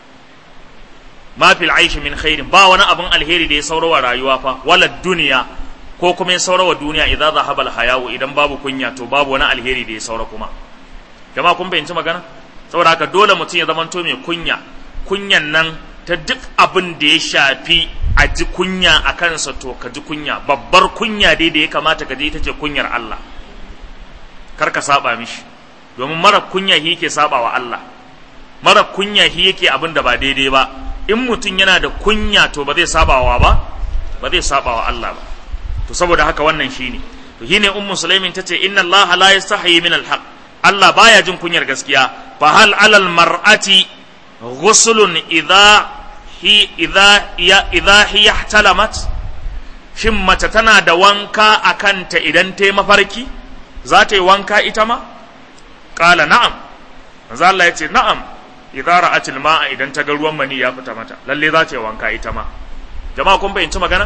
ma fi aishi min khairin ba wani abin alheri da ya saura wa rayuwa fa wala duniya ko kuma ya saura wa duniya idza zahaba alhayawu idan babu kunya to babu wani alheri da ya saura kuma jama'a kun fahimci magana saboda haka dole mutum ya zamanto mai kunya kunyan nan ta duk abin da ya shafi a ji kunya a kansa to ka ji kunya babbar kunya dai da ya kamata ka ji ita ce kunyar Allah kar ka saba mishi domin mara kunya shi yake saba wa Allah mara kunya shi yake abin da ba daidai ba in mutum yana da kunya to ba zai saba wa ba ba zai saba wa Allah ba to saboda haka wannan shine to shine ummu sulaimin tace inna Allah la yastahi min alhaq Allah baya jin kunyar gaskiya fa hal alal mar'ati ghuslun idha hi idha ya idha hi ihtalamat shin mace tana da wanka a kanta idan ta yi mafarki za ta yi wanka ita ma ƙala na'am manzo Allah ya ce na'am idza ra'atil ma'a idan ta ga ruwan mani ya fita mata lalle za ta yi wanka ita ma jama'a kun fahimci magana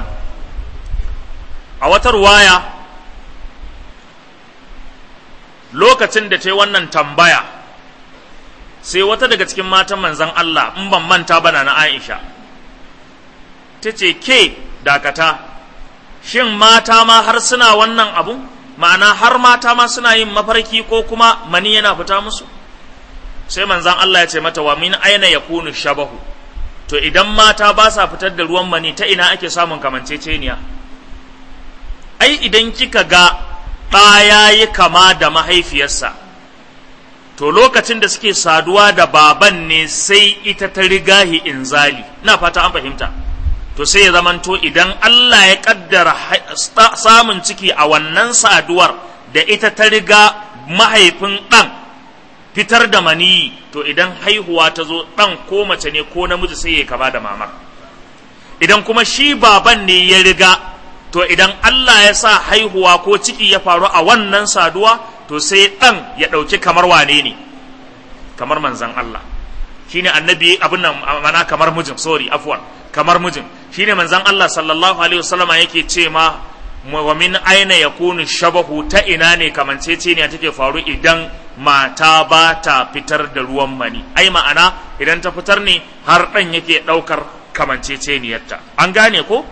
a wata ruwaya lokacin da ta yi wannan tambaya sai wata daga cikin matan manzon Allah in ban manta bana na Aisha ta ce ke dakata shin mata ma har suna wannan abu ma'ana har mata ma suna yin mafarki ko kuma mani yana fita musu sai manzan Allah ya ce mata wa min aina yakunu shabahu to idan mata ba sa fitar da ruwan mani ta ina ake samun kamanceceniya ai idan kika ga ɗa ya yi kama da mahaifiyarsa to lokacin da suke saduwa da baban ne sai ita ta rigahi inzali na fata an fahimta to sai ya zamanto idan Allah ya kaddara samun ciki a wannan saduwar da ita ta riga mahaifin ɗan fitar da maniyi to idan haihuwa ta zo ɗan ko mace ne ko namiji sai ya kama da mamar idan kuma shi baban ne ya riga to idan Allah ya sa haihuwa ko ciki ya faru a wannan saduwa to sai ɗan ya ɗauki kamar wane ne kamar manzan Allah shine annabi abin nan mana kamar mijin sorry afwan kamar mijin shine manzon Allah sallallahu alaihi wasallama yake ce ma wa min aina yakunu shabahu ta ina ne kamanceceniya take faru idan mata ba ta fitar da ruwan mani ai ma'ana idan ta fitar ne har ɗan yake ɗaukar kamanceceniyarta an gane ko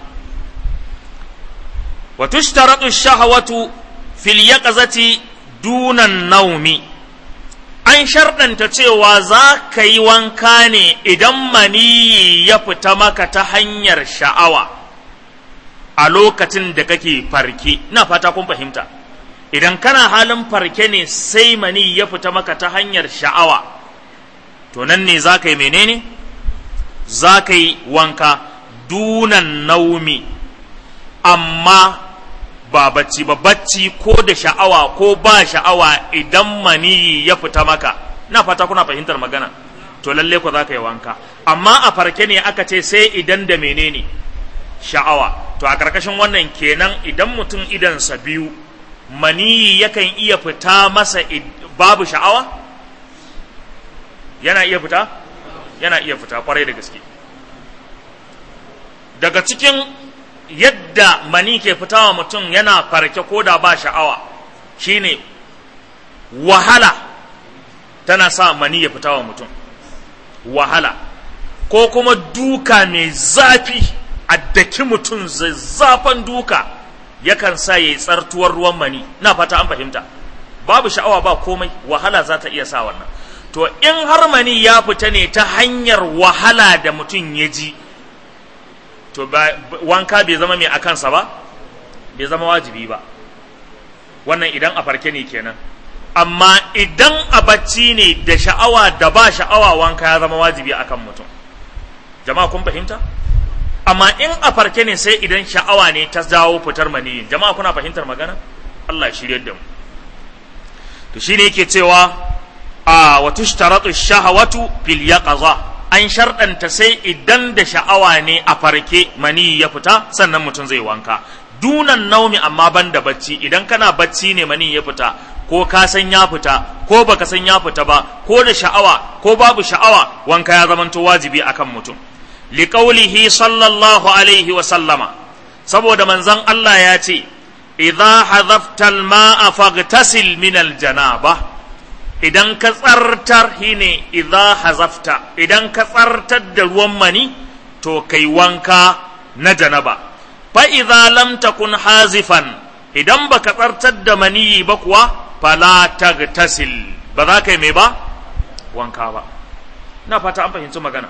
wa tushtaratu shahawatu fil yaqzati dunan naumi an sharɗanta cewa za ka yi wanka ne idan maniyi ya fita maka ta hanyar sha'awa a lokacin da kake farke ina fata kun fahimta idan kana halin farke ne sai mani ya fita maka ta hanyar sha'awa to nan ne za ka yi menene za ka yi wanka dunan naumi amma ba bacci ba bacci ko da sha'awa ko ba sha'awa idan maniyi ya fita maka na fata kuna fahimtar magana to lalle ku za ka yi wanka amma a farke ne aka ce sai idan da menene sha'awa to a karkashin wannan kenan idan mutum idansa biyu maniyi yakan iya fita masa babu sha'awa yana iya fita yana iya fita kwarai da gaske daga cikin yadda mani ke fitawa mutum yana farke ko da ba sha'awa shine wahala tana sa mani ya fitawa mutum wahala ko kuma duka mai zafi a daki mutum zafan duka yakan sa ya yi tsartuwar ruwan mani na fata an fahimta babu sha'awa ba komai wahala za ta iya sa wannan to in har mani ya fita ne ta hanyar wahala da mutum ya ji to wanka bai zama mai a kansa ba bai zama wajibi ba wannan idan a farke ne kenan amma idan a bacci ne da sha'awa da ba sha'awa wanka ya zama wajibi akan mutum jama'a kun fahimta amma in a farke ne sai idan sha'awa ne ta jawo fitar maniyin jama'a kuna fahimtar magana Allah ya shirye da mu to shine yake cewa a wa tushtaratu shahawatu fil yaqaza an sharɗanta sai idan da sha'awa ne a farke mani ya fita sannan mutum zai wanka dunan naumi amma ban da bacci idan kana bacci ne mani ya fita ko ka san ya fita ko baka san ya fita ba ko da sha'awa ko babu sha'awa wanka ya zamanto wajibi akan mutum liqaulihi sallallahu alaihi wa sallama saboda manzon Allah ya ce idza hadhafta al-ma'a faghtasil min al-janaba idan ka tsartar shine idza hazafta idan ka tsartar da ruwan mani to kai wanka na janaba fa idza lam takun hazifan idan baka tsartar da mani ba kuwa fala tagtasil ba za ka yi mai ba wanka ba na fata an fahimci magana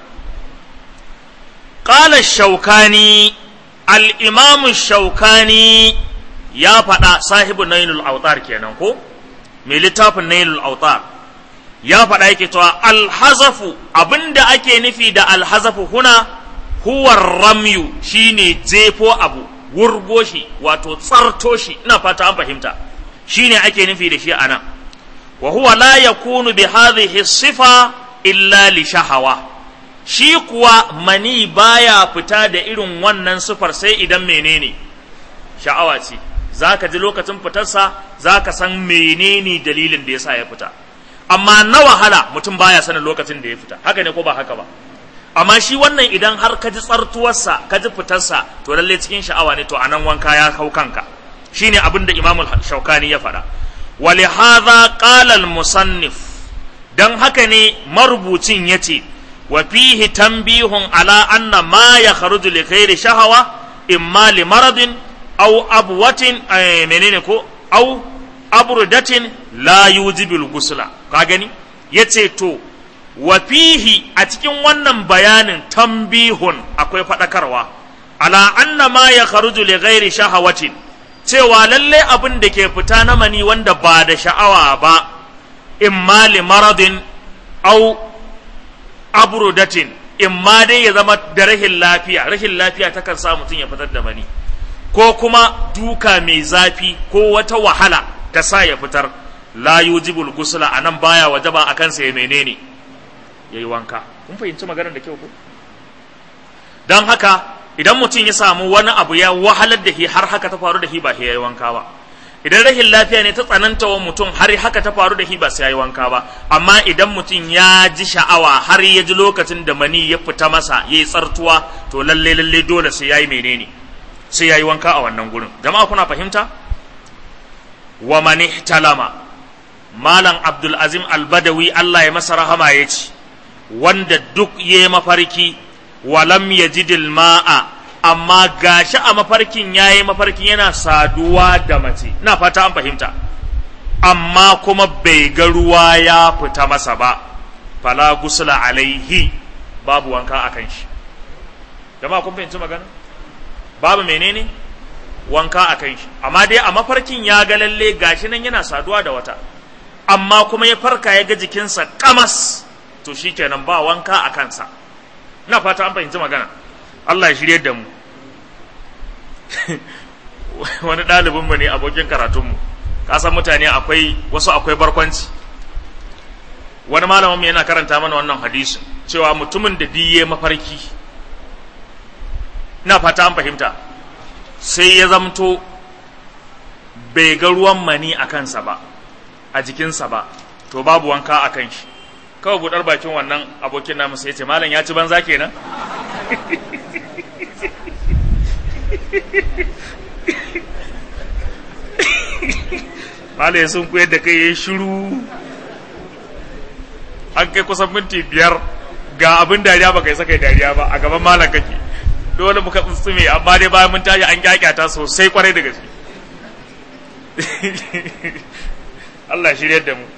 qala shaukani al-imam shaukani ya faɗa sahibu nailul autar kenan ko mai littafin nailul autar ya faɗa yake cewa alhazafu abinda ake nufi da alhazafu huna huwa ramyu shine jefo abu wurgo shi wato tsarto shi ina fata an fahimta shine ake nufi da shi anan wa huwa la yakunu bi hadhihi sifa illa li shahawa shi kuwa mani baya fita da irin wannan sifar sai idan menene sha'awa ce za ka ji lokacin fitarsa za ka san menene dalilin da ya sa ya fita amma na wahala mutum baya sanin lokacin da ya fita haka ne ko ba haka ba amma shi wannan idan har ka ji tsartuwarsa ka ji fitarsa to lalle cikin sha'awa ne to anan wanka ya hau kanka shine abin da imamul shaukani ya faɗa ولهذا قال المصنف dan haka ne marubucin ya ce wa fihi tambihun ala anna ma ya kharuju li ghairi shahawa imma li maradin aw abwatin menene ko aw abrudatin la yujibul gusla ka gani yace to wa fihi a cikin wannan bayanin tambihun akwai fadakarwa ala anna ma ya kharuju li ghairi shahawatin cewa lalle abin da ke fita na mani wanda ba da sha'awa ba imma li maradin au abrudatin imma dai ya zama da rahin lafiya rahin lafiya takan sa mutum ya fitar da mani ko kuma duka mai zafi ko wata wahala ta sa ya fitar la yujibul gusla anan baya wajaba akan sa ya menene yayi wanka kun fahimci maganar da kyau ko dan haka idan mutum ya samu wani abu ya wahalar da shi har haka ta faru da shi ba sai yayi wanka ba idan rahin lafiya ne ta tsananta wa mutum har haka ta faru da shi ba sai yayi wanka ba amma idan mutum ya ji sha'awa har ya ji lokacin da mani ya fita masa yayi tsartuwa to lalle lalle dole sai yayi menene sai yayi wanka a wannan gurin jama'a kuna fahimta wa man ihtalama malam abdul azim al-badawi Allah ya masa rahama ya ce wanda duk ya mafarki walam yajidil ma'a amma gashi a mafarkin yayi mafarkin yana saduwa da mace ina fata an fahimta amma kuma bai ga ruwa ya fita masa ba fala gusla alaihi babu wanka akan shi jama'a kun fahimci magana babu menene wanka a kan shi amma dai a mafarkin ya ga lalle gashi nan yana saduwa da wata amma kuma ya farka ya ga jikinsa kamas to shikenan ba wanka a kansa ina fata an fahimci magana Allah ya shirye da mu wani ɗalibinmu ne abokin karatunmu kasan mutane akwai wasu akwai barkwanci wani malamin yana karanta mana wannan hadisi cewa mutumin da diye mafarki ina fata an fahimta sai ya zamto bai ga ruwan mani a kansa ba a jikinsa ba to babu wanka a kan shi kawai budar bakin wannan abokin namu sai ya ce malam ya ci banza kenan malam ya sun koyar da kai ya shiru an kai kusan minti biyar ga abin dariya ba kai saka dariya ba a gaban malam kake dole muka tsuntsume amma dai bayan mun tashi an kyakyata sosai kwarai da gaske Allah shirya da mu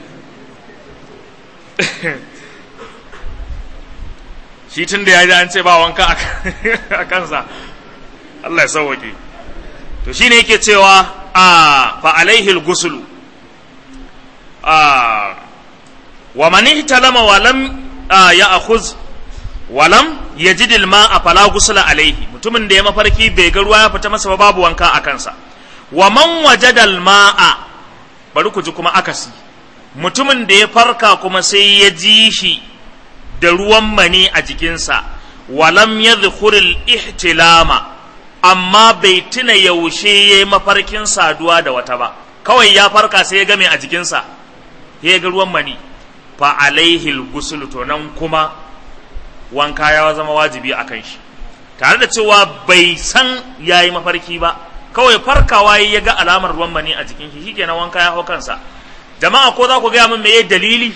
shi tun da ya ji an ce ba wanka a kansa Allah ya sauwake to shi ne yake cewa a fa alaihil gusulu a wa man ihtalama wa lam ya akhuz wa lam yajid al ma'a fala gusula alaihi mutumin da ya mafarki bai ga ruwa ya fita masa ba babu wanka a kansa wa man wajada al ma'a bari ku ji kuma akasi mutumin da ya farka kuma sai ya ji shi da ruwan mani a jikinsa walam ya zukuril ihtilama amma bai tuna yaushe ya yi mafarkin saduwa da wata ba kawai ya farka sai ya game a jikinsa ya ga ruwan mani fa alaihil gusul to nan kuma wanka ya zama wajibi a kan shi tare da cewa bai san ya yi mafarki ba kawai farkawa ya ga alamar ruwan mani a jikin shi shikenan wanka ya hau kansa jama'a ko za ku gaya min meye dalili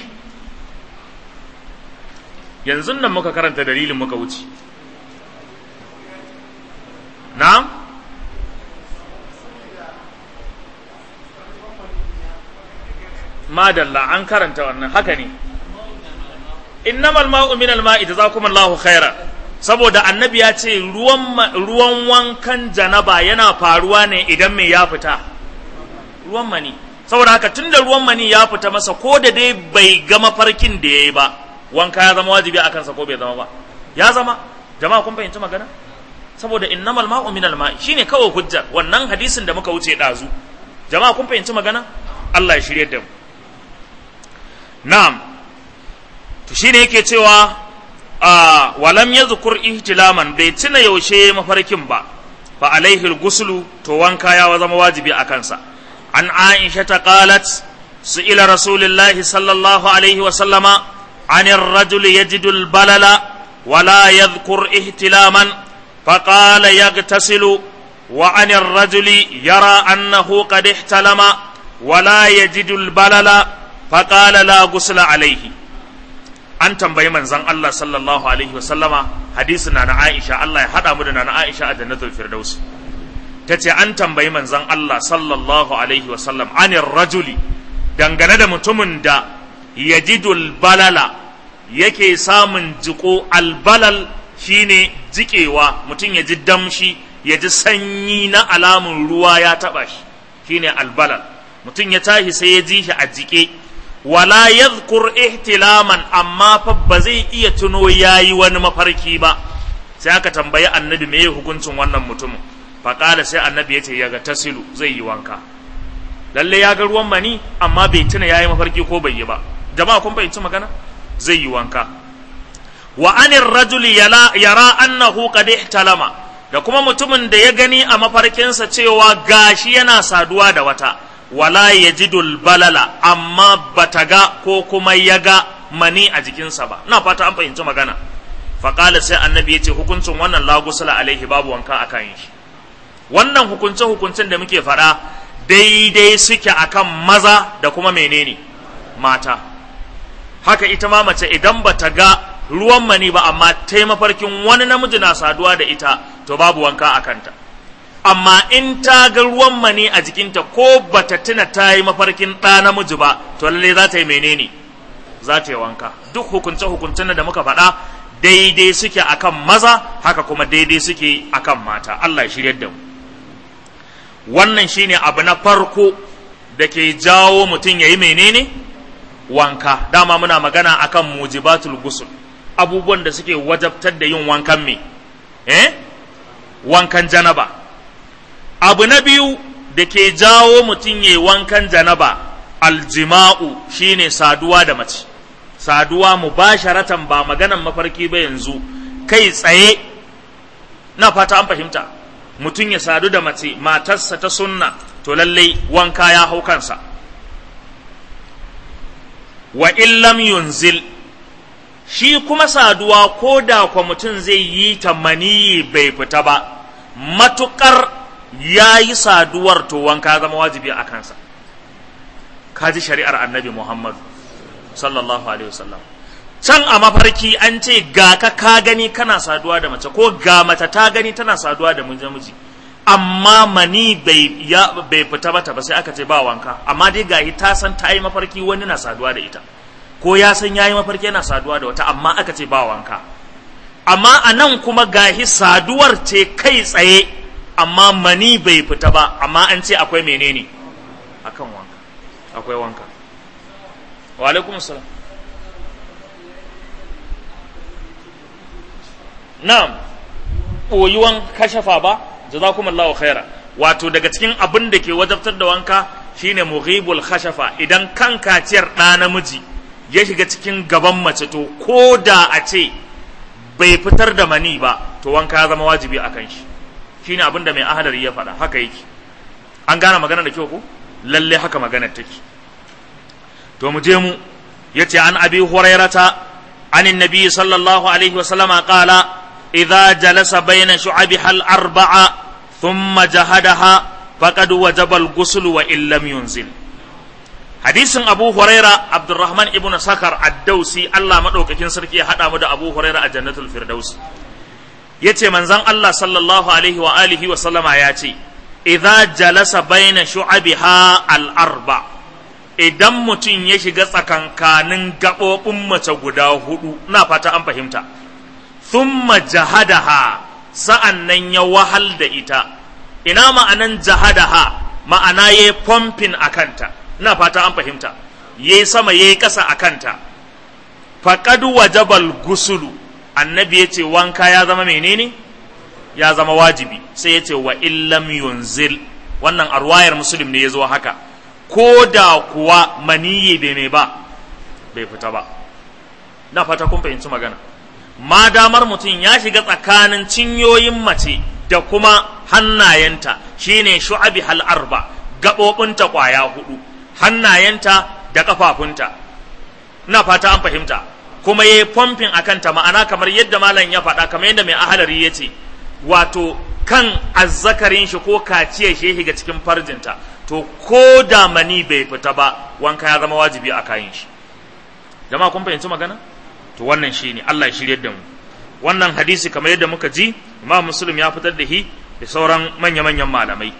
yanzu nan muka karanta dalilin muka wuce na'am madalla an karanta wannan haka ne innamal ma'u min al-ma'i jazakumullahu khaira saboda annabi ya ce ruwan ruwan wankan janaba yana faruwa ne idan mai ya fita ruwan mani saboda haka tunda ruwan mani ya fita masa ko da dai bai ga mafarkin da yayi ba wanka ya zama wajibi akan sa ko bai zama ba ya zama jama'a kun fahimci magana saboda innamal ma'u minal ma'i shine kawai hujjar wannan hadisin da muka wuce dazu jama'a kun fahimci magana Allah ya shirye da mu na'am to shine yake cewa a walam yadhkur ihtilaman bai tuna yaushe mafarkin ba fa alaihi al-ghuslu to wanka ya zama wajibi a kansa an aisha ta qalat su'ila rasulullahi sallallahu alaihi wa sallama عن الرجل يجد البلل ولا يذكر احتلاما فقال يغتسل وعن الرجل يرى أنه قد احتلم ولا يجد البلل فقال لا غسل عليه an tambayi manzon Allah sallallahu alaihi wa sallama hadisin na Aisha Allah ya hada mu da na Aisha a jannatul firdaus tace an tambayi manzon Allah sallallahu alaihi wa sallam anir rajuli dangane da mutumin da yajidul balala yake samun jiko albalal shine jikewa mutum ya ji damshi ya ji sanyi na alamun ruwa ya taba shi shine albalal mutum ya tashi sai ya ji shi a jike wala yadhkur ihtilaman amma fa ba zai iya tuno yayi wani mafarki ba sai aka tambayi annabi me hukuncin wannan mutumin faƙala sai annabi ya ce ya ga tasilu zai yi wanka lalle ya ga ruwan mani amma bai tuna yayi mafarki ko bai yi ba jama'a kun fahimci magana zai yi wanka wa anir rajuli yara annahu qad ihtalama da kuma mutumin da ya gani a mafarkinsa cewa gashi yana saduwa da wata wala yajidul balala amma bata ga ko kuma ya ga mani a jikinsa ba ina fata an fahimci magana faƙala sai annabi ya ce hukuncin wannan lagusula alaihi babu wanka a kan shi wannan hukunce hukuncin da muke faɗa daidai suke akan maza da kuma menene mata haka ita ma mace idan ba ta ga ruwan mani ba amma ta yi mafarkin wani namiji na saduwa da ita to babu wanka a kanta amma in ta ga ruwan mani a jikinta ko ba ta tuna ta yi mafarkin ɗa namiji ba to lalle za ta yi menene za ta yi wanka duk hukunce hukuncen da muka faɗa daidai suke akan maza haka kuma daidai suke akan mata Allah ya shiryar da mu wannan shine abu na farko da ke jawo mutum ya yi menene wanka dama muna magana akan mujibatul gusul abubuwan da suke wajabtar da yin wankan me eh wankan janaba abu na biyu da ke jawo mutum ya yi wankan janaba aljima'u shine saduwa da mace saduwa mubasharatan ba maganan mafarki ba yanzu kai tsaye na fata an fahimta mutum ya sadu da mace matarsa ta sunna to lallai wanka ya hau kansa wa illam yunzil shi kuma saduwa ko da kwa mutum zai yi ta maniyi bai fita ba matukar ya yi saduwar to wanka zama wajibi a kansa kaji shari'ar annabi muhammadu sallallahu alaihi wasallam can a mafarki an ce ga ka ka gani kana saduwa da mace ko ga mace ta gani tana saduwa da namiji amma mani bai ya bai fita mata ba sai aka ce ba wanka amma dai gahi ta san ta yi mafarki wani na saduwa da ita ko ya san yayi mafarki yana saduwa da wata amma aka ce ba wanka amma a nan kuma gahi saduwar ce kai tsaye amma mani bai fita ba amma an ce akwai menene akan wanka akwai wanka wa alaikum salam na'am ɓoyuwan kashafa ba jazakumullahu khaira wato daga cikin abin da ke wajabtar da wanka shine mughibul khashafa idan kan kaciyar ɗa namiji ya shiga cikin gaban mace to ko da a ce bai fitar da mani ba to wanka ya zama wajibi a kan shi shine abin da mai ahadari ya faɗa haka yake an gane magana da kyau ko lalle haka maganar take to mu je mu yace an abi hurairata عن النبي صلى الله عليه وسلم قال إذا جلس بين شعبها الأربعة ثم جهدها فقد وجب الغسل وإن لم ينزل حديث أبو هريرة عبد الرحمن ابن سكر الدوسي الله مدوك كن سركي حدا مدى أبو هريرة الجنة الفردوس yace manzon Allah sallallahu alaihi wa alihi wa sallama ya ce idza jalasa baina shu'abiha al-arba' idan mutum ya shiga tsakankanin gaɓoɓin mace guda hudu na fata an fahimta thumma jahadaha sa'an nan ya wahal da ita ina ma'anan jahadaha ma'ana ya yi pumping a kanta na fata an fahimta ya yi sama ya yi ƙasa a kanta faƙad wajabal gusulu annabi ya ce wanka ya zama menene ya zama wajibi sai ya ce wa illam yunzil wannan arwayar musulun ne ya zo haka ko da kuwa maniyi bai mai ba bai fita ba na fata kun fahimci magana ma damar mutum ya shiga tsakanin cinyoyin mace da kuma hannayenta shine shu'abi hal arba gaɓoɓinta ƙwaya hudu hannayenta da ƙafafunta na fata an fahimta kuma ya yi fomfin a kanta ma'ana kamar yadda malam ya faɗa kamar yadda mai ahalari ya ce wato kan azzakarin shi ko kaciyar shi ya shiga cikin farjinta to ko da mani bai fita ba wanka ya zama wajibi a kayan shi jama'a kun fahimci magana to wannan shi ne Allah ya shiryar da mu wannan hadisi kamar yadda muka ji imam muslim ya fitar da shi da sauran manya-manyan malamai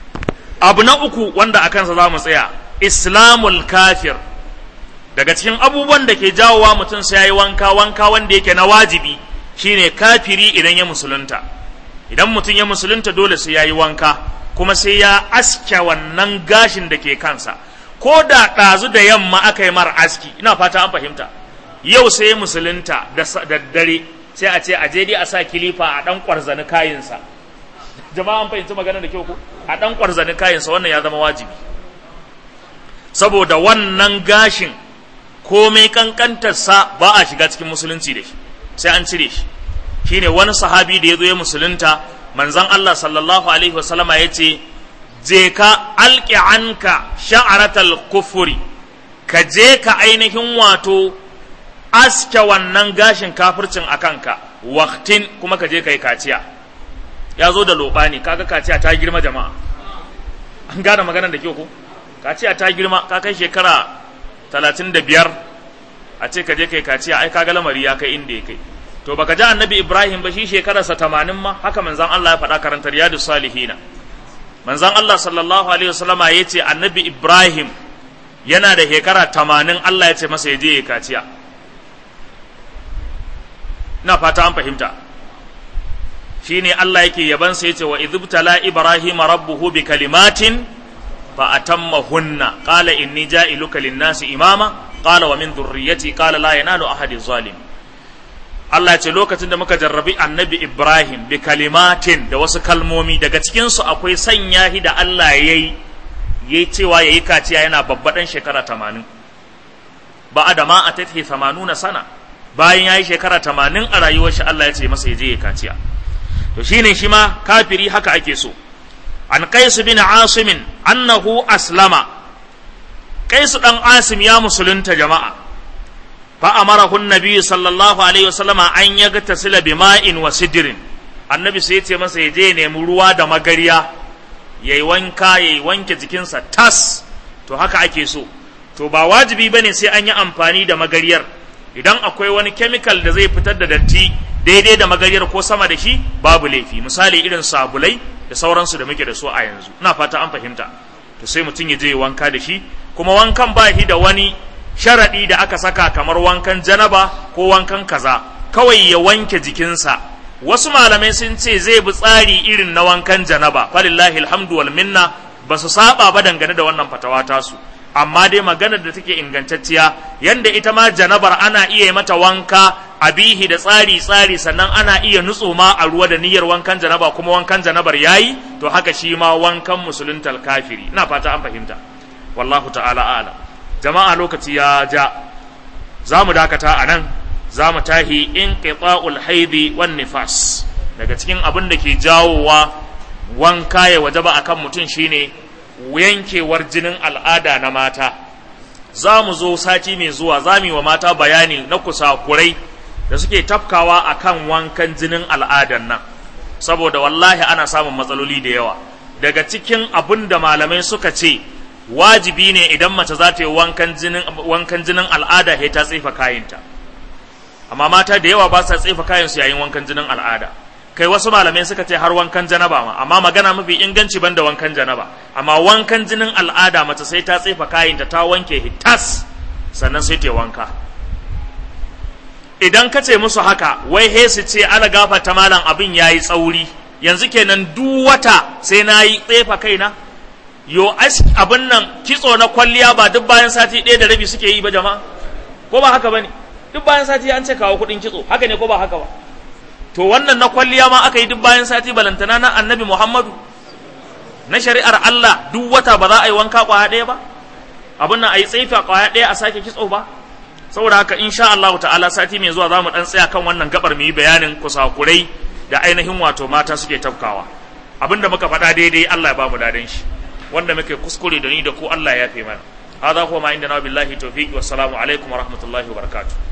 abu na uku wanda a kansa za mu tsaya islamul kafir daga cikin abubuwan da ke jawowa mutum sai ya yi wanka wanka wanda yake na wajibi shine kafiri idan ya musulunta idan mutum ya musulunta dole sai ya yi wanka kuma sai ya aske wannan gashin da ke kansa ko da ɗazu da yamma aka yi mara aski ina fata an fahimta yau sai ya musulunta da daddare sai a ce a je dai a sa kilifa a ɗan ƙwarzani kayinsa jama'a an fahimci magana da kyau ko a ɗan ƙwarzani kayinsa wannan ya zama wajibi saboda wannan gashin komai kankantarsa ba a shiga cikin musulunci da shi sai an cire shi shine wani sahabi da ya zo ya musulunta manzon Allah sallallahu alaihi wasallama ya ce je ka alƙi anka sha'aratal kufuri ka je ka ainihin wato aske wannan gashin kafircin a kanka waktin kuma ka je ka yi kaciya ya zo da loɓani kaga kaciya ta girma jama'a an gane maganar da kyau ko kaciya ta girma ka kai shekara talatin da biyar a ce ka je kai kaciya ai kaga lamari ya kai inda ya kai to baka ji annabi ibrahim ba shi shekararsa tamanin ma haka manzan allah ya faɗa karantar yadu salihina manzan allah sallallahu alaihi wasallama ya ce annabi ibrahim yana da shekara tamanin allah ya ce masa ya je ya kaciya na fata an fahimta shine Allah yake yaban sa yace wa idhibtala ibrahima rabbuhu bi kalimatin fa atammahunna qala inni ja'iluka lin-nasi imama qala wa min dhurriyyati qala la yanalu ahadi zalim Allah ce lokacin da muka jarrabi annabi Ibrahim bi kalimatin da wasu kalmomi daga cikinsu akwai sanya shi da Allah ya yi ya cewa ya yi kaciya yana babbaɗan shekara tamanin ba a da ma a tafi tamanuna sana bayan ya yi shekara tamanin a rayuwar shi Allah ya ce masa ya je ya kaciya to shine shi ma kafiri haka ake so an qais bin asimin annahu aslama qais dan asim ya musulunta jama'a فأمره النبي صلى الله عليه وسلم أن يغتسل بماء وسدر النبي سيتي masa yaje nemi ruwa da magariya yayi wanka yayi wanke jikinsa tas to haka ake so to ba wajibi bane sai an yi amfani da magariyar idan akwai wani chemical da zai fitar da datti daidai da magariyar ko sama da shi babu laifi misali irin sabulai da sauransu da muke da su a yanzu ina fata an fahimta to sai mutum ya je wanka da shi kuma wankan ba shi da wani sharaɗi da aka saka kamar wankan janaba ko wankan kaza kawai ya wanke jikinsa wasu malamai sun ce zai bi tsari irin na wankan janaba falillahi alhamdu wal minna ba su saba ba dangane da wannan fatawa tasu amma dai maganar da take ingantacciya yanda ita ma janabar ana iya mata wanka a bihi da tsari tsari sannan ana iya nutso ma a ruwa da niyyar wankan janaba kuma wankan janabar yayi to haka shi ma wankan musuluntal kafiri ina fata an fahimta wallahu ta'ala a'lam jama'a lokaci ya ja za mu dakata a nan za mu tahi in qita'ul haidi wan nifas daga cikin abin da ke jawowa wanka ya wajaba akan mutum shine yankewar jinin al'ada na mata za mu zo sati mai zuwa za mu yi wa mata bayani na kusakurai da suke tafkawa akan wankan jinin al'adan nan saboda wallahi ana samun matsaloli da yawa daga cikin abin da malamai suka ce wajibi ne idan mace za ta yi wankan jinin wankan jinin al'ada sai ta tsefa kayanta amma mata da yawa ba sa tsefa kayansu yayin wankan jinin al'ada kai wasu malamai suka ce har wankan janaba ma amma magana mafi inganci banda wankan janaba amma wankan jinin al'ada mace sai ta tsefa kayanta ta wanke hitas sannan sai ta wanka idan ka ce musu haka wai he su ce ala gafa ta malam abin yayi tsauri yanzu kenan duk wata sai na yi tsefa kaina yo abin nan kitso na kwalliya ba duk bayan sati ɗaya da rabi suke yi ba jama'a ko ba haka ba ne duk bayan sati an ce kawo kuɗin kitso haka ne ko ba haka ba to wannan na kwalliya ma aka yi duk bayan sati balantana na annabi muhammadu na shari'ar allah duk wata ba za a yi wanka kwaya ɗaya ba abin nan a yi tsaifa kwaya ɗaya a sake kitso ba saboda haka insha allahu ta'ala sati mai zuwa za mu ɗan tsaya kan wannan gabar mu yi bayanin kusakurai da ainihin wato mata suke tafkawa abinda muka faɗa daidai allah ya ba mu dadan shi wanda muke kuskure da ni da ku Allah ya fi mana hadha huwa ma inda na billahi tawfiq wa salamu alaikum wa rahmatullahi wa barakatuh